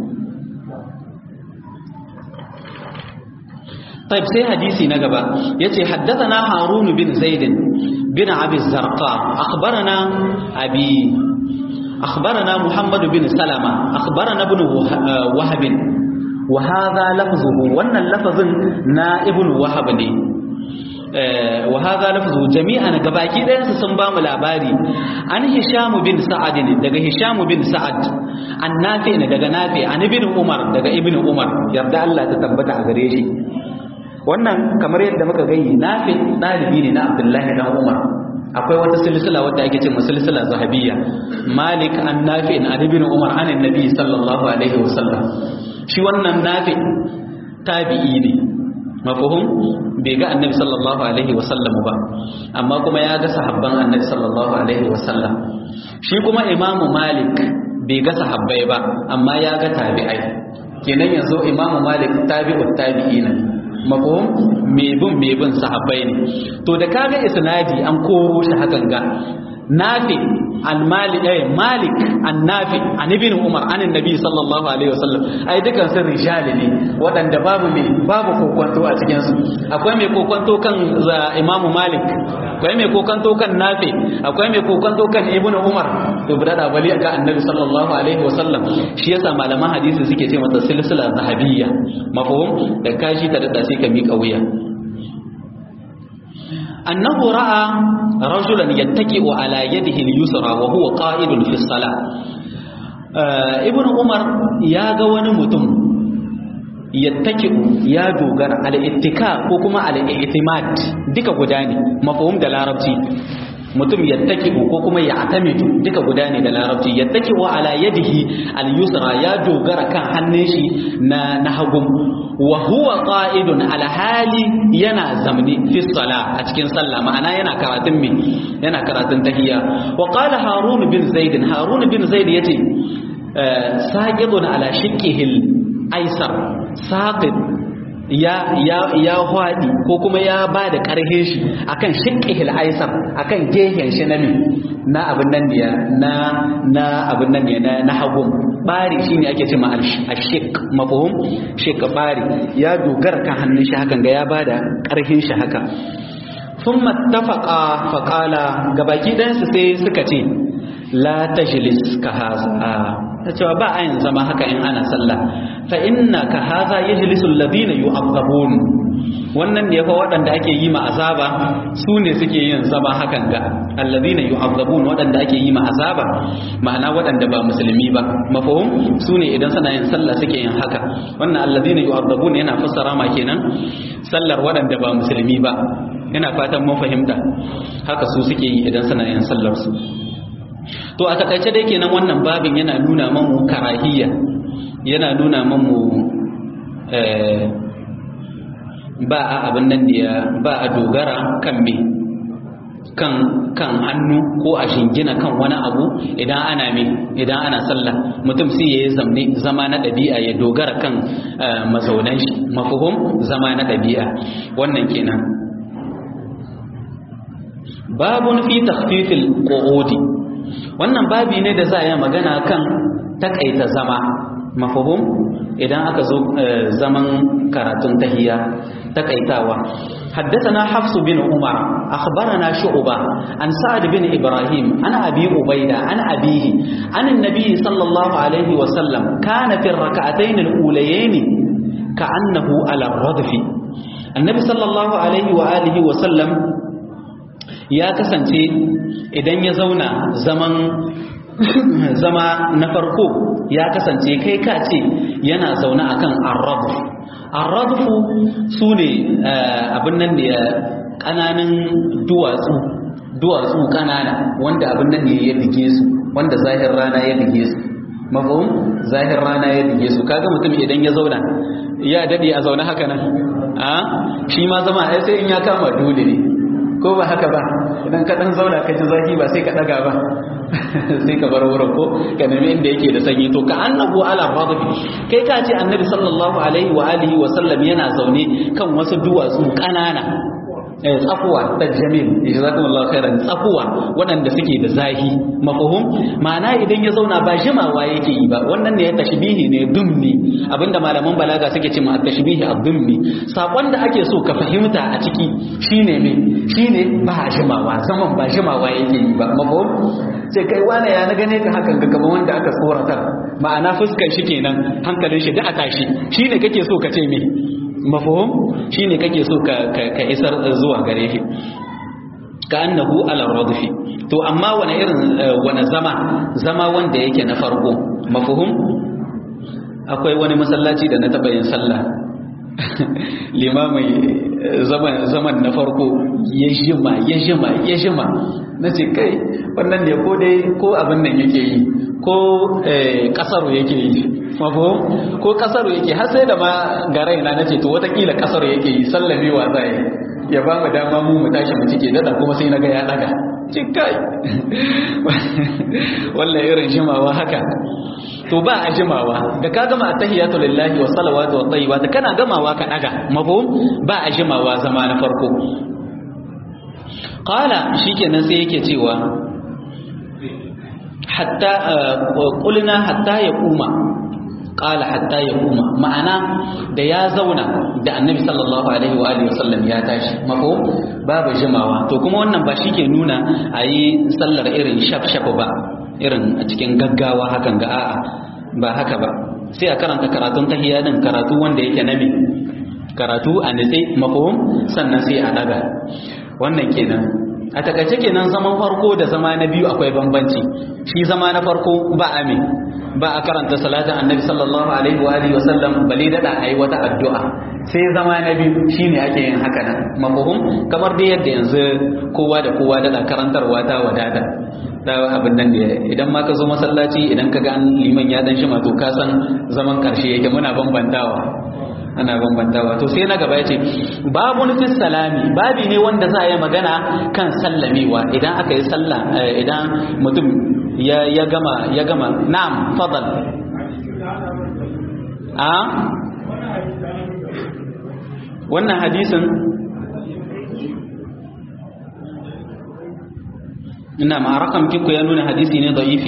طيب سي حديثي نغبا يتي حدثنا هارون بن زيد بن ابي الزرقاء اخبرنا ابي اخبرنا محمد بن سلمة اخبرنا ابن وهب وهذا لفظه وان اللفظ نا ابن وهب ne wa hadha lafzu jami'an gabaki ɗayan su sun ba mu labari an hisham bin sa'ad ne daga hisham bin sa'ad an nafi ne daga nafi an ibn umar daga ibn umar yarda Allah ta tabbata a gare shi wannan kamar yadda muka gani nafi dalibi ne na abdullahi dan umar akwai wata silsila wadda ake cewa silsila zahabiyya malik an nafi an ibn umar an annabi sallallahu alaihi wasallam shi wannan nafi tabi'i ne mafahum bai ga annabi sallallahu alaihi wasallam ba amma kuma ya ga sahabban annabi sallallahu alaihi wasallam shi kuma imamu malik bai ga sahabbai ba amma ya ga tabi'ai kenan yanzu imamu malik tabi'ut tabi'ina mafahum me bin me bin sahabbai ne to da kaga isnadi an koro shi hakan ga nafi al-malik ay malik an-nafi an ibn umar an annabi sallallahu alaihi wasallam ai dukan sun rijali ne wadanda babu me babu kokonto a cikin su akwai mai kokonto kan imam malik akwai mai kokonto kan nafi akwai mai kokonto kan ibn umar to bada da bali ga annabi sallallahu alaihi wasallam shi yasa malaman hadisi suke ce mata silsila zahabiyya mafhum da kashi ta da sai ka mika wuya أنه رأى رجلا يتكئ على يده اليسرى وهو قائد في الصلاة ابن عمر يا غواني متم يتكئ يا دوغر على اتكاء وكما على اعتماد ديك غداني مفهوم da larabci mutum yattaki'u ko kuma ya atamitu duka guda ne da larabci yattaki'u ala yadihi al-yusra ya dogara kan hannun shi na na hagu wa huwa qa'idun ala hali yana zamni fi sala a cikin sallah ma'ana yana karatun me yana karatun tahiyya wa qala harun bin zaid harun bin zaid yace saqidun ala shiqqihil aisar saqid ya ya ya hwadi ko kuma ya ba da karhe shi akan shiqqihil aisar akan gehen shi na na abin nan ne na na abin nan ne na hagun bari shine ake cewa al-shiq mafhum shiq bari ya dogara kan hannun shi hakan ga ya ba da karhin shi haka thumma ittafaqa faqala gabaki dan su sai suka ce la tajlis ka haza ta cewa ba a yin zama haka in ana sallah fa inna ka haza yajlisu alladhina yu'azzabun wannan ne fa waɗanda ake yi ma azaba su ne suke yin zama hakan ga alladhina yu'azzabun waɗanda ake yi ma azaba ma'ana waɗanda ba musulmi ba mafhum su ne idan suna yin sallah suke yin haka wannan alladhina yu'azzabun yana fassara ma kenan sallar waɗanda ba musulmi ba ina fatan mun fahimta haka su suke yi idan suna yin sallar su to a takaice dai kenan wannan babin yana nuna mamu karahiyya yana nuna mamu ba a abin nan da ba a dogara kan me kan kan hannu ko a shingina kan wani abu idan ana me idan ana sallah mutum sai ya yi zamne zama na ɗabi'a ya dogara kan mazaunan shi mafuhum zama na ɗabi'a wannan kenan babun fi takhfifil qu'udi wannan babi ne da za a yi magana kan takaita zama mafahum idan aka zo zaman karatun tahiyya takaitawa حدثنا حفص بن عمر أخبرنا شعبة عن سعد بن إبراهيم عن أبي عبيدة عن أبيه عن النبي صلى الله عليه وسلم كان في الركعتين الأوليين كأنه على الردف النبي صلى الله عليه وآله وسلم ya kasance idan ya zauna zaman zama na farko ya kasance kai ka ce yana zaune akan arrabu arrabu su ne abin nan da ƙananan duwatsu duwatsu ƙanana wanda abin nan ne ya dige su wanda zahir rana ya dige su mafahim zahir rana ya dige su kaga mutum idan ya zauna ya dade a zaune haka nan a shi ma zama ai sai in ya kama dole ne ko ba haka ba idan ka dan zauna ka ji zafi ba sai ka daga ba sai ka bar wurin ko ka nemi inda yake da sanyi to ka annabu ala radbi kai ka ce annabi sallallahu alaihi wa alihi wa sallam yana zaune kan wasu duwatsu kanana eh tsakuwa ta jamil jazakumullahu khairan tsakuwa waɗanda suke da zahi mafhum ma'ana idan ya zauna ba jimawa yake yi ba wannan ne ya tashbihi ne dummi abinda malaman balaga suke cewa tashbihi ad-dummi sakon da ake so ka fahimta a ciki shine me shine ba jimawa zaman ba jimawa yake yi ba mafhum sai kai wane ya na gane ka hakan ga gaban wanda aka tsoratar ma'ana fuskar shi kenan hankalin shi da a tashi shine kake so ka ce me mafhum shine kake so ka ka isar zuwa gare shi ka annahu ala radfi to amma wani irin wani zama zama wanda yake na farko mafhum akwai wani masallaci da na taba yin sallah limamai zaman zaman na farko ya jima ya jima ya jima na ce kai wannan ne ko dai ko abin nan yake yi ko kasaro yake yi mafo ko kasaro yake har sai da ma garai na nace to watakila kasaro yake yi sallamewa zai ya ba mu dama mu mu tashi mu cike dada kuma sai naga ya daga cikai wallahi irin jimawa haka to ba a jimawa da ka gama tahiyatu lillahi wa salawatu wa tayyibat kana gamawa ka daga mafo ba a jimawa zama na farko qala shikenan sai yake cewa hatta qulna hatta yaquma qala hatta yaquma ma'ana da ya zauna da annabi sallallahu alaihi wa alihi wasallam ya tashi mafo babu jimawa to kuma wannan ba shike nuna ayi sallar irin shaf shaf ba irin a cikin gaggawa hakan ga a'a ba haka ba sai a karanta karatun tahiyya din karatu wanda yake nabi karatu a nitse mafhum sannan sai a daga wannan kenan a takaice kenan zaman farko da zama na biyu akwai bambanci shi zama na farko ba a me ba a karanta salatin annabi sallallahu alaihi wa alihi wasallam bale dada ayi wata addu'a sai zama na biyu shine ake yin haka nan mafhum kamar dai yadda yanzu kowa da kowa dada karantarwa ta wadata da abin nan da idan ma ka zo masallaci idan ka ga an liman ya dan shima to ka san zaman karshe yake muna bambantawa ana bambantawa to sai na gaba yace babun fi salami babi ne wanda za a yi magana kan sallamewa idan aka yi sallah idan mutum ya ya gama ya gama na'am fadal a wannan hadisin ina ma rakam kiko ya nuna hadisi ne da'ifi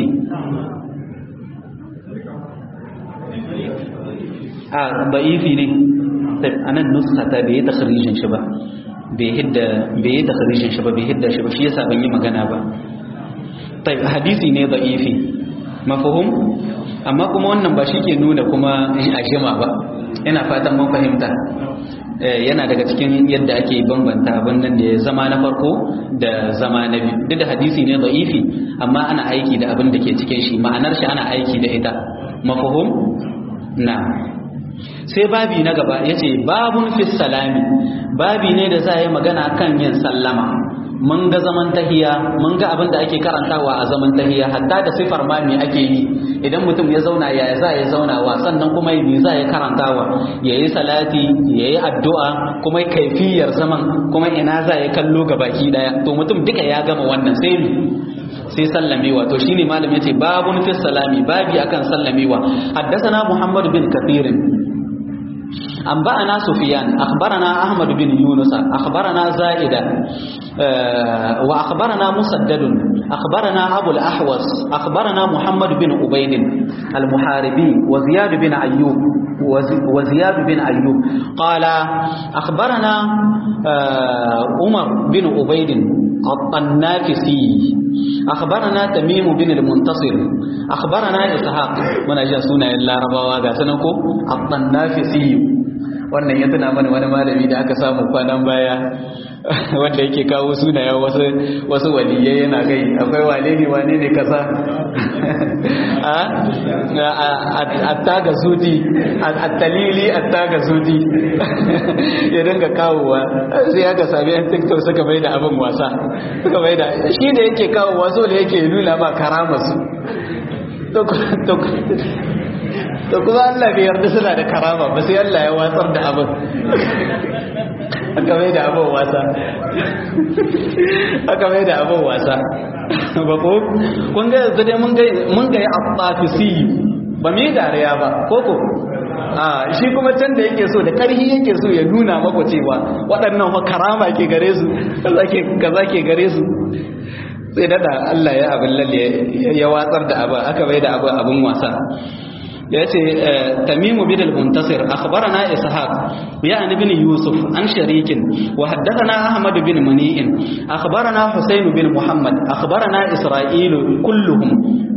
a da'ifi ne anan nuska ta bai ta kharijin shi ba bai hidda bai ta kharijin shi ba bai hidda shi ba shi yasa ban yi magana ba tai hadisi ne da'ifi mafhum amma kuma wannan ba shi ke nuna kuma a jima ba ina fatan mun fahimta yana daga cikin yadda ake bambanta abin nan da ya zama na farko da zama na biyu duk da hadisi ne da'ifi amma ana aiki da abin da ke cikin shi ma'anar shi ana aiki da ita mafhum na sai babi na gaba yace babun fi salami babi ne da za yi magana kan yin sallama mun ga zaman tahiya mun ga abin da ake karantawa a zaman tahiya hatta da sifar ma me ake yi idan mutum ya zauna ya za ya zaunawa sannan kuma me za ya karantawa ya yi salati ya yi addu'a kuma kaifiyar zaman kuma ina za ya kallo ga baki daya to mutum duka ya gama wannan sai mi sai sallamewa to shine malam yace babun fi salami babi akan sallamewa haddathana muhammad bin kathir أنبأنا سفيان أخبرنا أحمد بن يونس أخبرنا زائدة وأخبرنا مسدد أخبرنا أبو الأحوص أخبرنا محمد بن عبيد المحاربي وزياد بن أيوب وزياد بن أيوب قال أخبرنا عمر بن عبيد الطنافسي أخبرنا تميم بن المنتصر أخبرنا إسحاق من أجل سنة الله ربا سنكو الطنافسي wannan ya tuna mana wani malami da aka samu kwanan baya wanda yake kawo sunayen wasu wasu waliyai yana gai akwai wane ne wane ne kasa attaga zuti attalili attaga zuti ya dinga kawowa sai aka sami yan tiktok suka mai da abin wasa suka mai da shi da yake kawowa so da yake nuna ba karamasu to kuma Allah bai yarda suna da karama ba sai Allah ya watsar da abin aka mai da abin wasa aka mai da abin wasa ba ko kun ga yanzu dai mun ga ya afafisi ba mai dariya ba ko ko a shi kuma can da yake so da karhi yake so ya nuna maka cewa waɗannan fa karama ke gare su kaza ke gare su sai dada Allah ya abin lalle ya watsar da abin aka bai da abin abin wasa yace tamimu bin al-muntasir akhbarana ishaq ya ibn yusuf an sharikin wa haddathana ahmad bin mani'in akhbarana husayn bin muhammad akhbarana isra'il kulluhum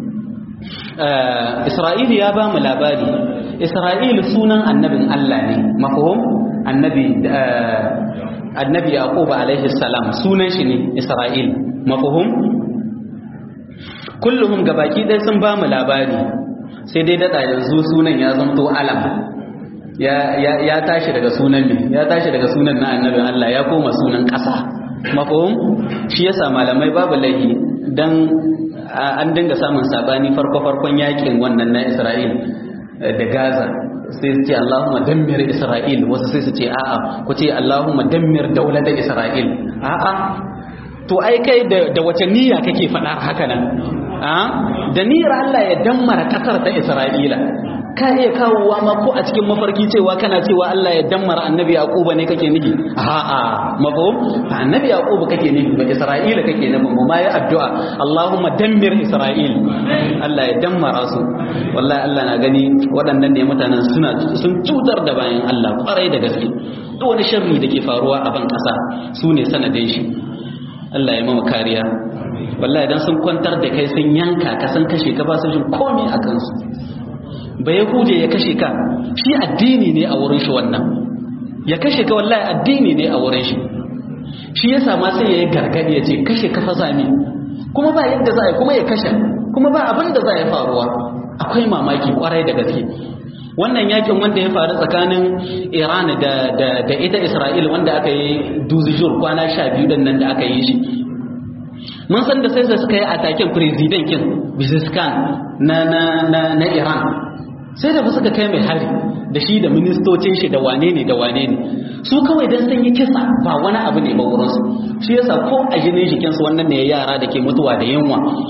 isra'il ya ba mu labari isra'il sunan annabin Allah ne mafhum annabi annabi yaqub alaihi salam sunan shi ne isra'il mafhum kulluhum gabaki ɗaya sun ba mu labari sai dai daɗa yanzu sunan ya zamto alam ya tashi daga sunan ne ya tashi daga sunan na annabin Allah ya koma sunan ƙasa mafahim shi yasa malamai babu laifi dan an dinga samun sabani farko-farkon yakin wannan na Isra'il da Gaza sai su ce Allahumma dammir Isra'il wasu sai su ce a'a ku ce Allahumma dammir daular da Isra'il a'a to ai kai da wace niyya kake faɗa haka nan da niyyar Allah ya dammara kasar ta Isra'ila ka iya kawowa ma ko a cikin mafarki cewa kana cewa Allah ya dammara annabi Yaquba ne kake nufi a'a mafhum annabi Yaquba kake nufi ba Isra'ila kake nufi mu ma ya addu'a Allahumma dammir Isra'il Allah ya dammara su wallahi Allah na gani waɗannan ne mutanen suna sun cutar da bayan Allah kwarai da gaske duk wani sharri da ke faruwa a ban ƙasa su ne sanadin shi Allah ya mama kariya wallahi idan sun kwantar da kai sun yanka ka san kashe ka ba su jin komai a kansu ba ya huje ya kashe ka shi addini ne a wurin shi wannan ya kashe ka wallahi addini ne a wurin shi shi ya sama sai ya yi gargadi ya ce kashe ka fa zami kuma ba yadda za a yi kuma ya kashe kuma ba abin da za a yi faruwa akwai mamaki kwarai da gaske wannan yakin wanda ya faru tsakanin iran da, da, da ita isra'il wanda aka yi duzijur kwana sha biyu dan nan da aka yi shi mun san da sai da suka yi ataken president kin biziskan na, na, na, na iran sai da suka kai mai hari da shi da ministocin shi da wane ne da wane ne su kawai dan sun yi kisa ba wani abu ne ba wurinsu shi yasa ko a jinin jikinsu wannan ne yara da ke mutuwa da yunwa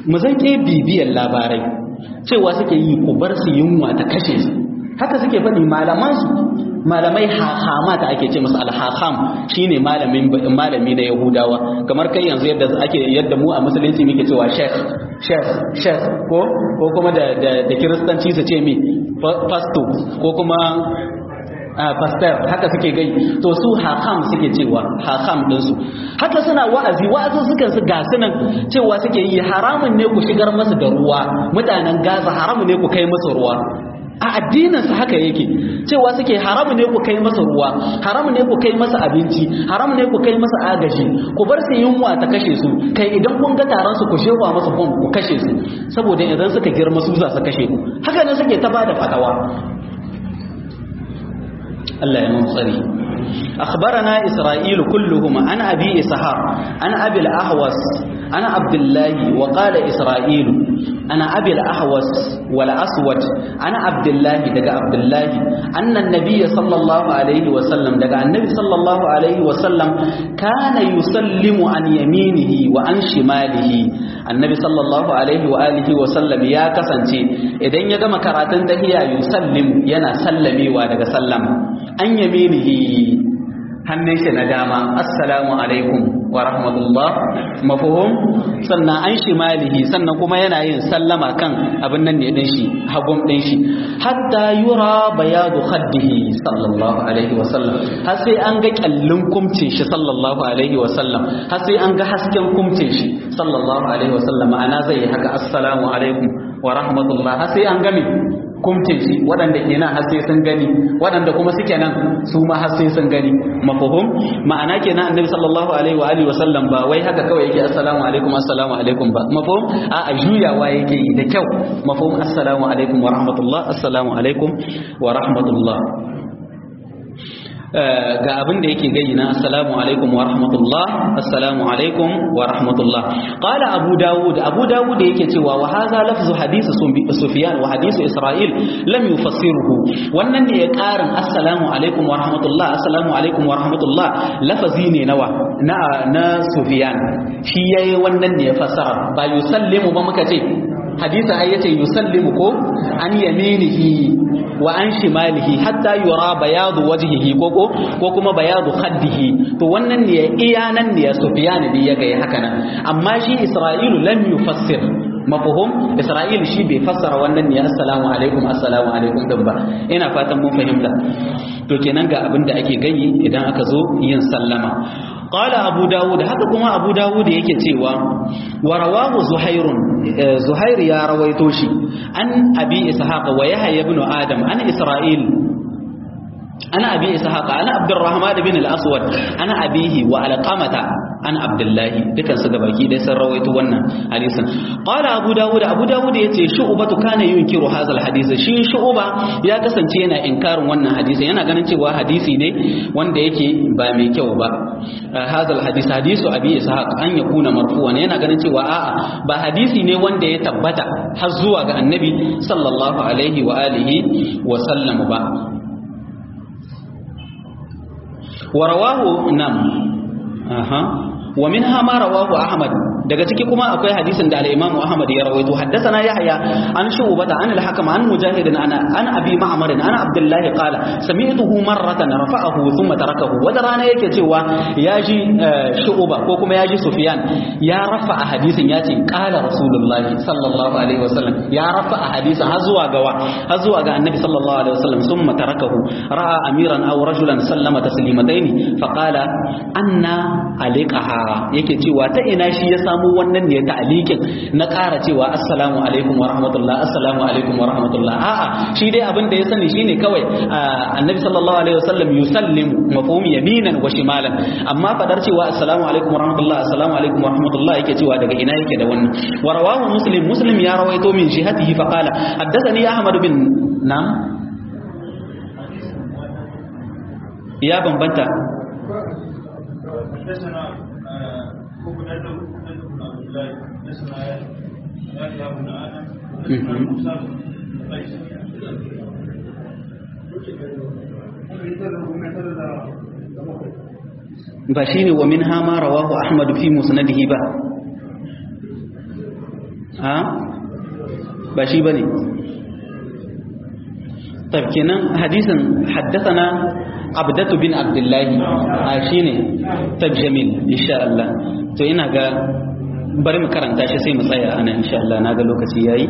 mu zan ke bibiyar labarai cewa suke yi ku bar su yunwa ta kashe su haka suke faɗi malaman su malamai hahama ta ake ce musu alhaham shine malamin malami na yahudawa kamar kai yanzu yadda ake yadda mu a musulunci muke cewa sheikh sheikh sheikh ko ko kuma da da kiristanci su ce mi pastor ko kuma pastor haka suke gai to su hakam suke cewa hakam ɗinsu haka suna wa'azi wa'azin sukan su ga sunan cewa suke yi haramun ne ku shigar masu da ruwa mutanen gaza haramun ne ku kai masu ruwa a addininsa haka yake cewa suke haramu ne ku kai masa ruwa haramu ne ku kai masa abinci haramu ne ku kai masa agaji ku bar su yunwa ta kashe su kai idan kun ga taron su ku shewa masa bom ku kashe su saboda idan suka girma su za su kashe ku haka ne suke ta bada fatawa Allah ya mun tsari أخبرنا إسرائيل كلهم عن أبي إسحاق عن أبي الأحوص عن عبد الله وقال إسرائيل أنا أبي الأحوص والأسود أنا عبد الله دقى عبد الله أن النبي صلى الله عليه وسلم دقى النبي صلى الله عليه وسلم كان يسلم عن يمينه وعن شماله النبي صلى الله عليه وآله وسلم يا كسنتي إذن يقام كراتن دهيا يسلم ينا سلمي ودقى سلم عن يمينه hannun shi na dama assalamu alaikum wa rahmatullah mafuhum sannan an shi malihi sannan kuma yana yin sallama kan abin nan ne din shi hagun din shi hatta yura bayadu khaddihi sallallahu alaihi wa sallam har sai an ga kyallin kumcin shi sallallahu alaihi wa sallam har sai an ga hasken kumcin shi sallallahu alaihi wa sallam ma'ana zai yi haka assalamu alaikum wa rahmatullah har sai an ga me kumtin shi waɗanda ke nan har sai sun gani waɗanda kuma suke nan su ma har sai sun gani mafahum ma'ana kenan annabi sallallahu alaihi wa alihi wa sallam ba wai haka kawai yake assalamu alaikum assalamu alaikum ba mafahum a a juyawa yake yi da kyau mafahum assalamu alaikum wa rahmatullah assalamu alaikum wa rahmatullah ga abin da yake gayi na assalamu alaikum wa rahmatullah assalamu alaikum wa rahmatullah qala abu dawud abu dawud yake cewa wa hadha lafzu hadisi sufyan wa hadisi isra'il lam yufassiruhu wannan ne ya karin assalamu alaikum wa rahmatullah assalamu alaikum wa rahmatullah lafazi ne nawa na na sufyan shi yayi wannan ne ya fassara ba yusallimu ba muka ce hadisi ai yace yusallimu ko an yaminihi wa an shimalihi hatta yura bayadu wajhihi ko ko ko kuma bayadu khaddihi to wannan ne iya nan ne Sufyan ne ya ga haka nan amma shi Isra'ilu lam yufassir mafhum Isra'il shi bai fassara wannan ne assalamu alaikum assalamu alaikum din ba ina fatan mun fahimta to kenan ga abin da ake gani idan aka zo yin sallama qala abu dawud haka kuma abu dawud yake cewa wa rawahu zuhairun zuhair ya rawaito shi an abi ishaq wa yahya ibn adam an isra'il ana abi ishaq ana abdurrahman bin al-aswad ana abihi wa alqamata an abdullahi dukan su gabaki dai sun rawaito wannan hadisin qala abu dawud abu dawud yace shu'batu kana yunkiru hadha al-hadith shi shu'ba ya kasance yana inkarin wannan hadisi yana ganin cewa hadisi ne wanda yake ba mai kyau ba hadha al-hadith hadisu abi ishaq an yakuna marfu'an yana ganin cewa a'a ba hadisi ne wanda ya tabbata har zuwa ga annabi sallallahu alaihi wa alihi wa sallam ba ورواه نعم أها ومنها ما رواه أحمد daga ciki kuma akwai hadisin da al-Imam Ahmad ya rawaito haddathana Yahya an Shu'bah an al-Hakam an Mujahid an an Abi Ma'mar an Abdullah qala sami'tuhu marratan rafa'ahu thumma tarakahu wada rana yake cewa yaji Shu'bah ko kuma yaji Sufyan ya rafa'a hadisin yace qala Rasulullah sallallahu alaihi wasallam ya rafa'a hadisin har zuwa ga har zuwa ga Annabi sallallahu alaihi wasallam thumma tarakahu ra'a amiran aw rajulan sallama taslimataini faqala anna alaiqaha yake cewa ta ina shi ya samu wannan ne ta'alikin na ƙara cewa assalamu alaikum wa rahmatullah assalamu alaikum wa rahmatullah a'a shi dai abin da ya sani shine kawai annabi sallallahu alaihi wasallam yusallimu mafhum yaminan wa shimalan amma fadar cewa assalamu alaikum wa rahmatullah assalamu alaikum wa rahmatullah yake cewa daga ina yake da wannan wa rawahu muslim muslim ya rawaito min jihatihi fa qala haddathani ahmad bin nam ya bambanta ba shi ne wa min hama rawahu ahmadu fi musnadihi ba ha ba shi bane tabkinan hadisin haddathana abdatu bin abdullahi a shine tabjamil insha Allah to ina ga bari mu karanta shi sai mu tsaya ana insha Allah naga lokaci yayi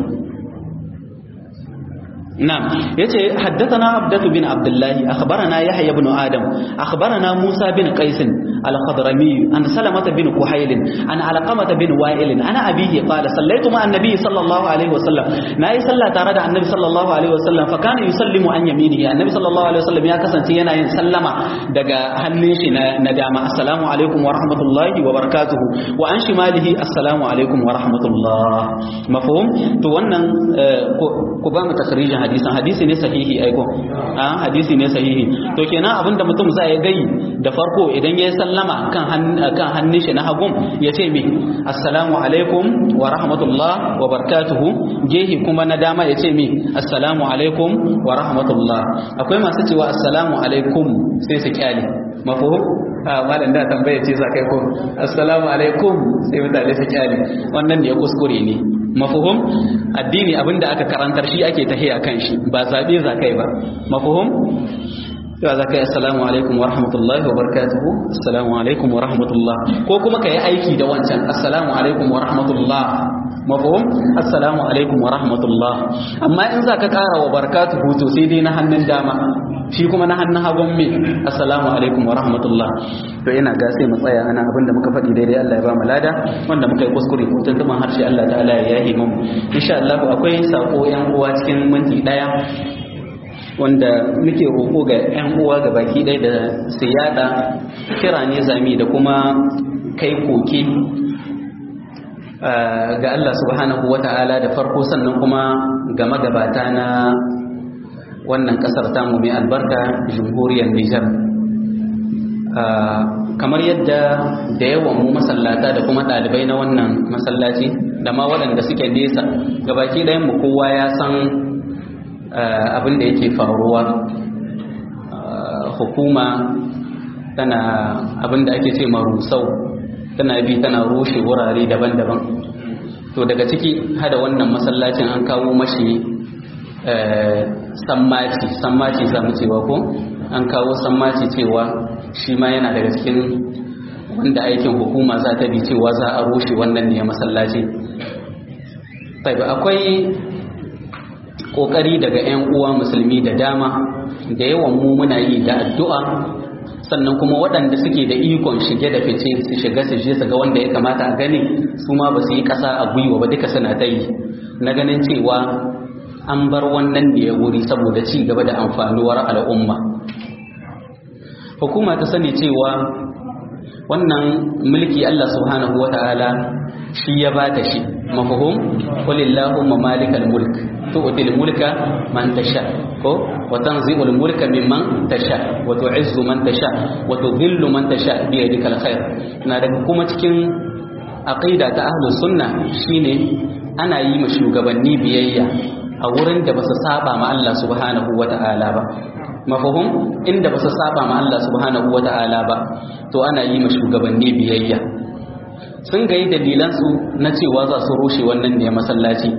نعم يتي حدثنا عبدة بن عبد الله أخبرنا يحيى بن آدم أخبرنا موسى بن قيس الخضرمي عن سلمة بن كحيل عن علقمة بن وائل عن أبيه قال صليت مع النبي صلى الله عليه وسلم ناي صلى تارد عن النبي صلى الله عليه وسلم فكان يسلم عن يمينه النبي صلى الله عليه وسلم يا كسن تينا يسلم دقا هنشي ندام السلام عليكم ورحمة الله وبركاته وعن شماله السلام عليكم ورحمة الله مفهوم تو wannan ku ba mu takrijin hadisan hadisi ne sahihi aiko a hadisi ne sahihi to kenan abinda mutum zai gai da farko idan ya sallama kan kan hannun shi na hagum ya ce me assalamu alaikum wa rahmatullah wa barakatuhu gehi kuma na dama ya ce me assalamu alaikum wa rahmatullah akwai masu cewa assalamu alaikum sai su kyale mafhum a malam da tambaye ce za kai ko assalamu alaikum sai mutane su kyale wannan ne kuskure ne mafuhum addini abinda aka karantar shi ake tahiya kan shi ba zabe za kai ba mafuhum yawa za ka yi assalamu alaikum wa rahmatullahi wa barakatuhu assalamu alaikum wa rahmatullah ko kuma ka yi aiki da wancan assalamu alaikum wa rahmatullah mafuhum assalamu alaikum wa rahmatullah amma in za ka kara wa barakatuhu to sai dai na hannun dama shi kuma na hannun hagun me assalamu alaikum wa rahmatullah to ina ga sai mu tsaya ana abinda muka faɗi daidai Allah ya ba mu lada wanda muka yi kuskure ko tuntuban harshe Allah ta'ala ya yahi mu insha Allah akwai sako yan uwa cikin minti daya wanda muke roƙo ga yan uwa ga baki ɗaya da su yada kira ne zami da kuma kai koke ga Allah subhanahu wata'ala da farko sannan kuma ga magabata na wannan kasar tamu mai albarka jamhuriyar Nijar kamar yadda da yawan mu masallata da kuma ɗalibai na wannan masallaci da ma waɗanda suke nesa gabaki ɗayan mu kowa ya san abin da yake faruwa hukuma tana abin da ake ce marusau tana bi tana rushe wurare daban-daban to daga ciki hada wannan masallacin an kawo mashi sammaci sammaci za mu cewa ko an kawo sammaci cewa shi ma yana daga cikin wanda aikin hukuma za ta bi cewa za a rushe wannan ne masallaci akwai kokari daga 'yan uwa musulmi da dama da yawan mu muna yi da addu'a sannan kuma waɗanda suke da ikon shige da fice su shiga su je su ga wanda ya kamata a gani su ma ba su yi ƙasa a gwiwa ba duka suna ta yi na ganin cewa an bar wannan ne ya wuri saboda ci gaba da amfanuwar al'umma hukuma ta sani cewa wannan mulki Allah subhanahu wata'ala shi ya ba ta shi mafhum qulillahumma malikal mulk tu'til mulka man tasha ko wa tanzi'ul mulka mimman tasha wa tu'izzu man tasha wa tudhillu man tasha bi yadikal khair na daga kuma cikin aqida ta ahlus sunna shine ana yi ma shugabanni biyayya a wurin da ba su saba ma Allah subhanahu wa ta'ala ba mafahum inda ba su saba ma Allah subhanahu wa ta'ala ba to ana yi ma shugabanni biyayya sun gayi dalilansu na cewa za su rushe wannan ne masallaci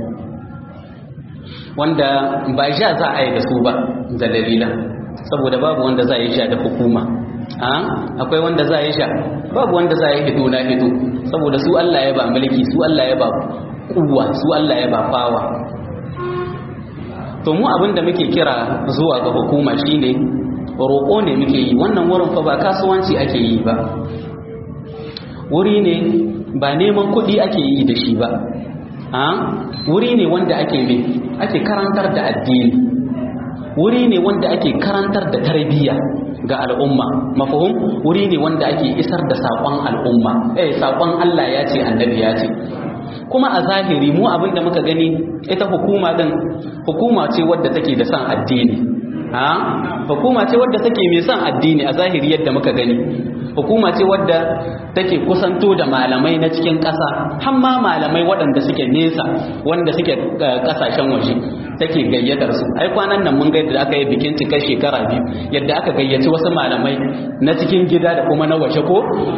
wanda ba sha za a yi da su ba da dalilan saboda babu wanda za a yi sha da hukuma akwai wanda za a yi sha babu wanda za a yi hito na hito saboda su Allah ya ba mulki su Allah ya ba kuwa su Allah ya ba fawa to mu abin da muke kira zuwa ga hukuma shine roƙo ne muke yi wannan wurin fa ba kasuwanci ake yi ba wuri ne ba neman kuɗi ake yi da shi ba a wuri ne wanda ake mai ake karantar da addini wuri ne wanda ake karantar da tarbiyya ga al'umma mafahum wuri ne wanda ake isar da saƙon al'umma eh saƙon Allah ya ce annabi ya ce kuma a zahiri mu abin da muka gani ita hukuma din hukuma ce wadda take da son addini ha hukuma ce wadda take mai son addini a zahiri yadda muka gani hukuma ce wadda take kusanto da malamai na cikin ƙasa har ma malamai waɗanda suke nesa wanda suke ƙasashen waje take gayyatar su ai kwanan nan mun ga yadda aka yi bikin cikar shekara biyu yadda aka gayyaci wasu malamai na cikin gida da kuma na waje ko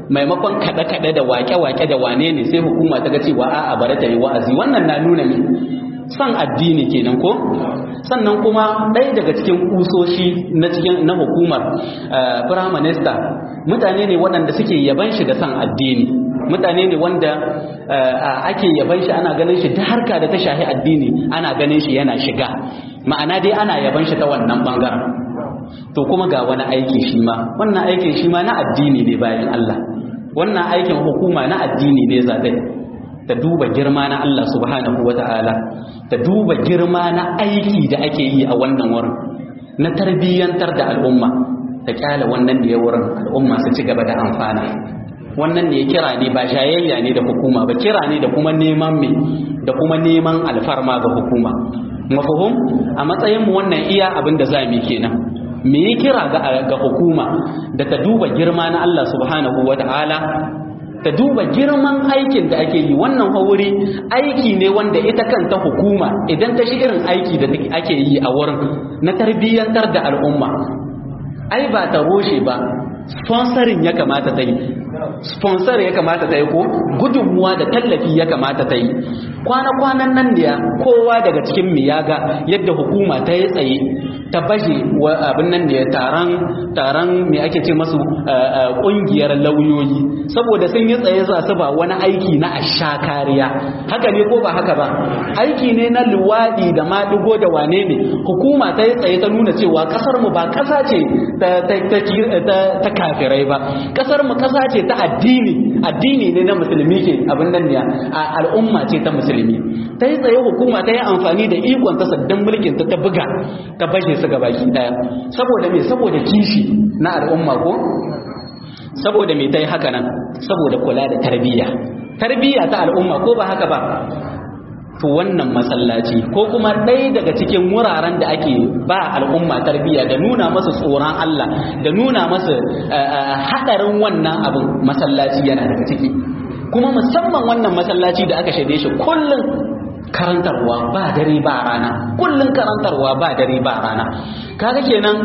maimakon kaɗe-kaɗe da wake-wake da wane ne sai hukuma ta ga cewa a'a bari ta yi wa'azi wannan na nuna ne san addini kenan ko sannan kuma ɗaya daga cikin kusoshi na cikin na hukumar prime minister mutane ne waɗanda suke yaban shi da san addini mutane ne wanda ake yaban shi ana ganin shi ta harka da ta shahi addini ana ganin shi yana shiga ma'ana dai ana yaban shi ta wannan bangaren to kuma ga wani aiki shi ma wannan aikin shi ma na addini ne bayan Allah wannan aikin hukuma na addini ne zaɓe ta duba girma na Allah subhanahu wa ta'ala ta duba girma na aiki da ake yi a wannan wurin na tarbiyyantar da al'umma ta kyala wannan da ya wurin al'umma su ci gaba da amfana wannan ne kira ne ba shayayya ne da hukuma ba kira ne da kuma neman me da kuma neman alfarma ga hukuma mafahum a matsayin mu wannan iya abin da za mu kenan me yi kira ga hukuma da ta duba girma na Allah subhanahu wa ta'ala ta duba girman aikin da ake yi wannan hauri aiki ne wanda ita kanta hukuma idan ta shi irin aiki da ake yi a wurin na tarbiyyantar da al'umma ai ba ta roshe ba sponsorin ya kamata ta yi sponsor ya kamata ta yi ko gudunmuwa da tallafi ya kamata ta yi kwana-kwanan nan da kowa daga cikin mu ya ga yadda hukuma ta yi tsaye ta baje abin nan da taron taron me ake ce masu kungiyar lauyoyi saboda sun yi tsaye za su ba wani aiki na asha kariya haka ne ko ba haka ba aiki ne na luwadi da maɗigo da wane ne hukuma ta yi tsaye ta nuna cewa kasar mu ba kasa ce ta kafirai ba kasar mu kasa ce ta addini addini ne na musulmi ke abin nan ne al'umma ce ta musulmi ta yi tsaye hukuma ta yi amfani da ikon ta saddan mulkin ta ta buga ta bashe su ga baki daya saboda me saboda kishi na al'umma ko saboda me ta yi haka nan saboda kula da tarbiyya tarbiyya ta al'umma ko ba haka ba to wannan masallaci ko kuma ɗaya daga cikin wuraren da ake ba al'umma tarbiyya da nuna masa tsoron Allah da nuna masa haɗarin wannan abin masallaci yana daga ciki kuma musamman wannan masallaci da aka shaide shi kullum karantarwa ba dare ba rana kullum karantarwa ba dare ba rana kaga kenan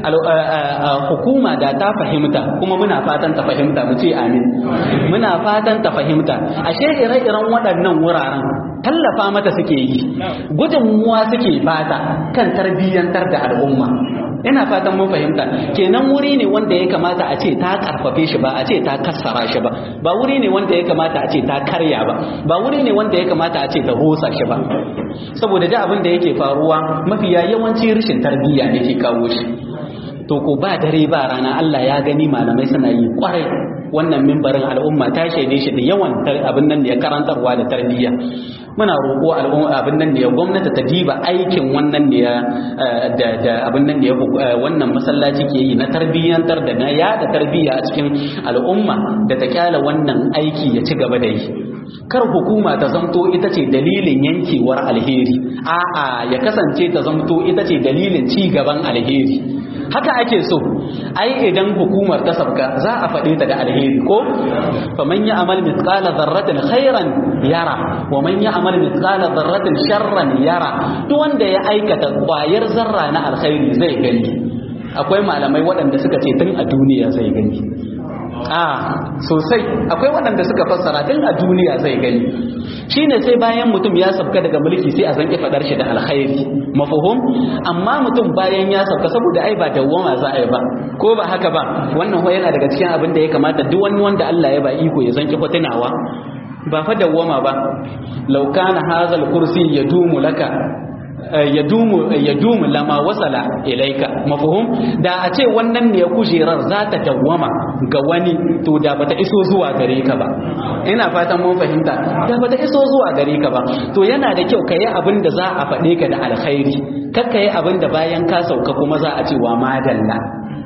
hukuma da ta fahimta kuma muna fatan ta fahimta mu ce amin muna fatan ta fahimta ashe ire-iren waɗannan wuraren tallafa mata suke yi gudunmuwa suke bata kan tarbiyyantar da al'umma ina fatan mun fahimta kenan wuri ne wanda ya kamata a ce ta karfafe shi ba a ce ta kassara shi ba ba wuri ne wanda ya kamata a ce ta karya ba ba wuri ne wanda ya kamata a ce ta hosa shi ba saboda da abin da yake faruwa mafiya yawanci rashin tarbiyya ne ke kawo shi to ko ba dare ba rana Allah ya gani malamai suna yi kwarai wannan mimbarin al'umma ta shaide shi da yawan abin nan da ya karantarwa da tarbiyya muna roƙo al'umma abin nan da ya gwamnati ta diba aikin wannan da ya da da abin nan da ya wannan masallaci ke yi na tarbiyyantar da na yada tarbiyya a cikin al'umma da ta kyala wannan aiki ya ci gaba da yi kar hukuma ta zamto ita ce dalilin yankewar alheri a'a ya kasance ta zamto ita ce dalilin ci gaban alheri haka ake so ai idan hukumar ta sabka za a faɗe ta da alheri ko faman ya amal mithqala dharratin khairan yara wa man ya amal mithqala dharratin sharran yara duk wanda ya aikata kwayar zarra na alkhairi zai gani akwai malamai waɗanda suka ce tun a duniya zai gani a sosai akwai waɗanda suka fassara tun a duniya zai gani shine sai bayan mutum ya sabka daga mulki sai a zanki fadar shi da alkhairi mafhum amma mutum bayan ya sabka saboda ai ba dawwama za a yi ba ko ba haka ba wannan ho yana daga cikin abin da ya kamata duk wani wanda Allah ya ba iko ya zanki fatunawa ba fa dawwama ba law kana hazal kursi yadumu laka yadumu yadumu lama wasala ilaika mafhum da a ce wannan ne kujerar za ta dawwama ga wani to da bata iso zuwa gare ka ba ina fatan mun fahimta da bata iso zuwa gare ka ba to yana da kyau ka yi abin da za a faɗe ka da alkhairi kar ka yi abin da bayan ka sauka kuma za a ce wa madalla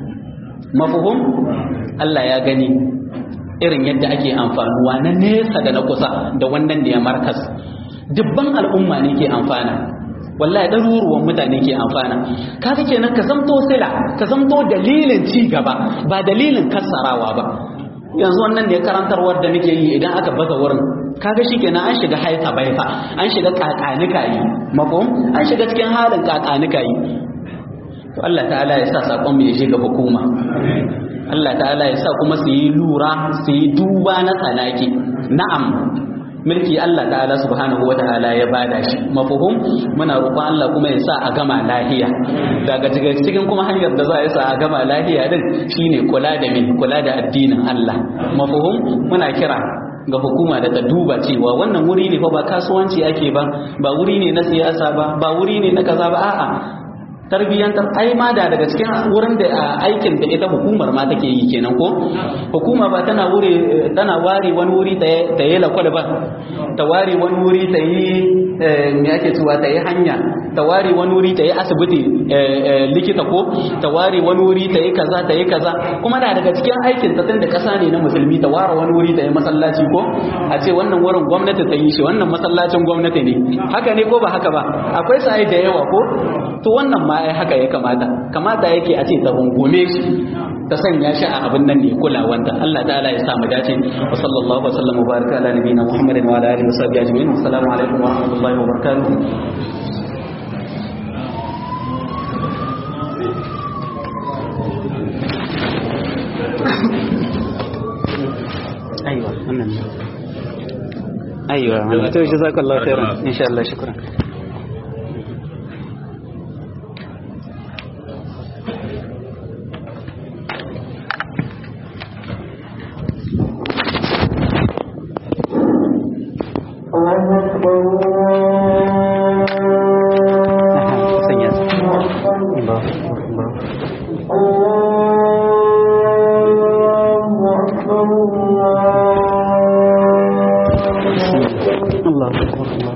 mafhum Allah ya gani irin yadda ake amfanuwa na nesa da na kusa da wannan ne ya markas dubban al'umma ne ke amfana wallahi ɗaruruwan mutane ke amfana kaga kenan ka zamto sila ka zamto dalilin ci gaba ba dalilin kassarawa ba yanzu wannan ne karantarwar da muke yi idan aka baza wurin kaga shikenan an shiga haika baifa an shiga kakanika yi makom an shiga cikin halin kakanika yi to Allah ta'ala ya sa sakon mu ya je ga hukuma Allah ta'ala ya sa kuma su yi lura su yi duba na tsanaki na'am mulki Allah ta'ala subhanahu wa ta'ala ya bada shi mafuhum muna roƙon Allah kuma ya sa a gama lahiya daga cikin kuma hanyar da za a yi sa a gama lahiya din shine kula da min kula da addinin Allah mafuhum muna kira ga hukuma da ta duba cewa wannan wuri ne fa ba kasuwanci ake ba ba wuri ne na siyasa ba ba wuri ne na kaza ba a'a tarbiyyantar ai ma da daga cikin wurin da aikin da ita hukumar ma take yi kenan ko hukuma ba tana wuri tana ware wani wuri ta yi lakwal ba ta ware wani wuri ta yi me ake cewa ta yi hanya ta ware wani wuri ta yi asibiti likita ko ta ware wani wuri ta yi kaza ta yi kaza kuma da daga cikin aikin ta tunda kasa ne na musulmi ta ware wani wuri ta yi masallaci ko a ce wannan wurin gwamnati ta yi shi wannan masallacin gwamnati ne haka ne ko ba haka ba akwai sai da yawa ko to wannan ma ai haka ya kamata kamata yake a ce ta rungume shi ta sanya shi a abin nan ne kulawanta Allah ta'ala ya sa mu dace wa sallallahu wa sallam wa baraka ala nabiyina Muhammadin wa ala alihi wa sahbihi ajma'in assalamu alaikum wa rahmatullahi wa barakatuh ايوه wannan ايوه to jazakallahu khairan insha Allah shukran Allah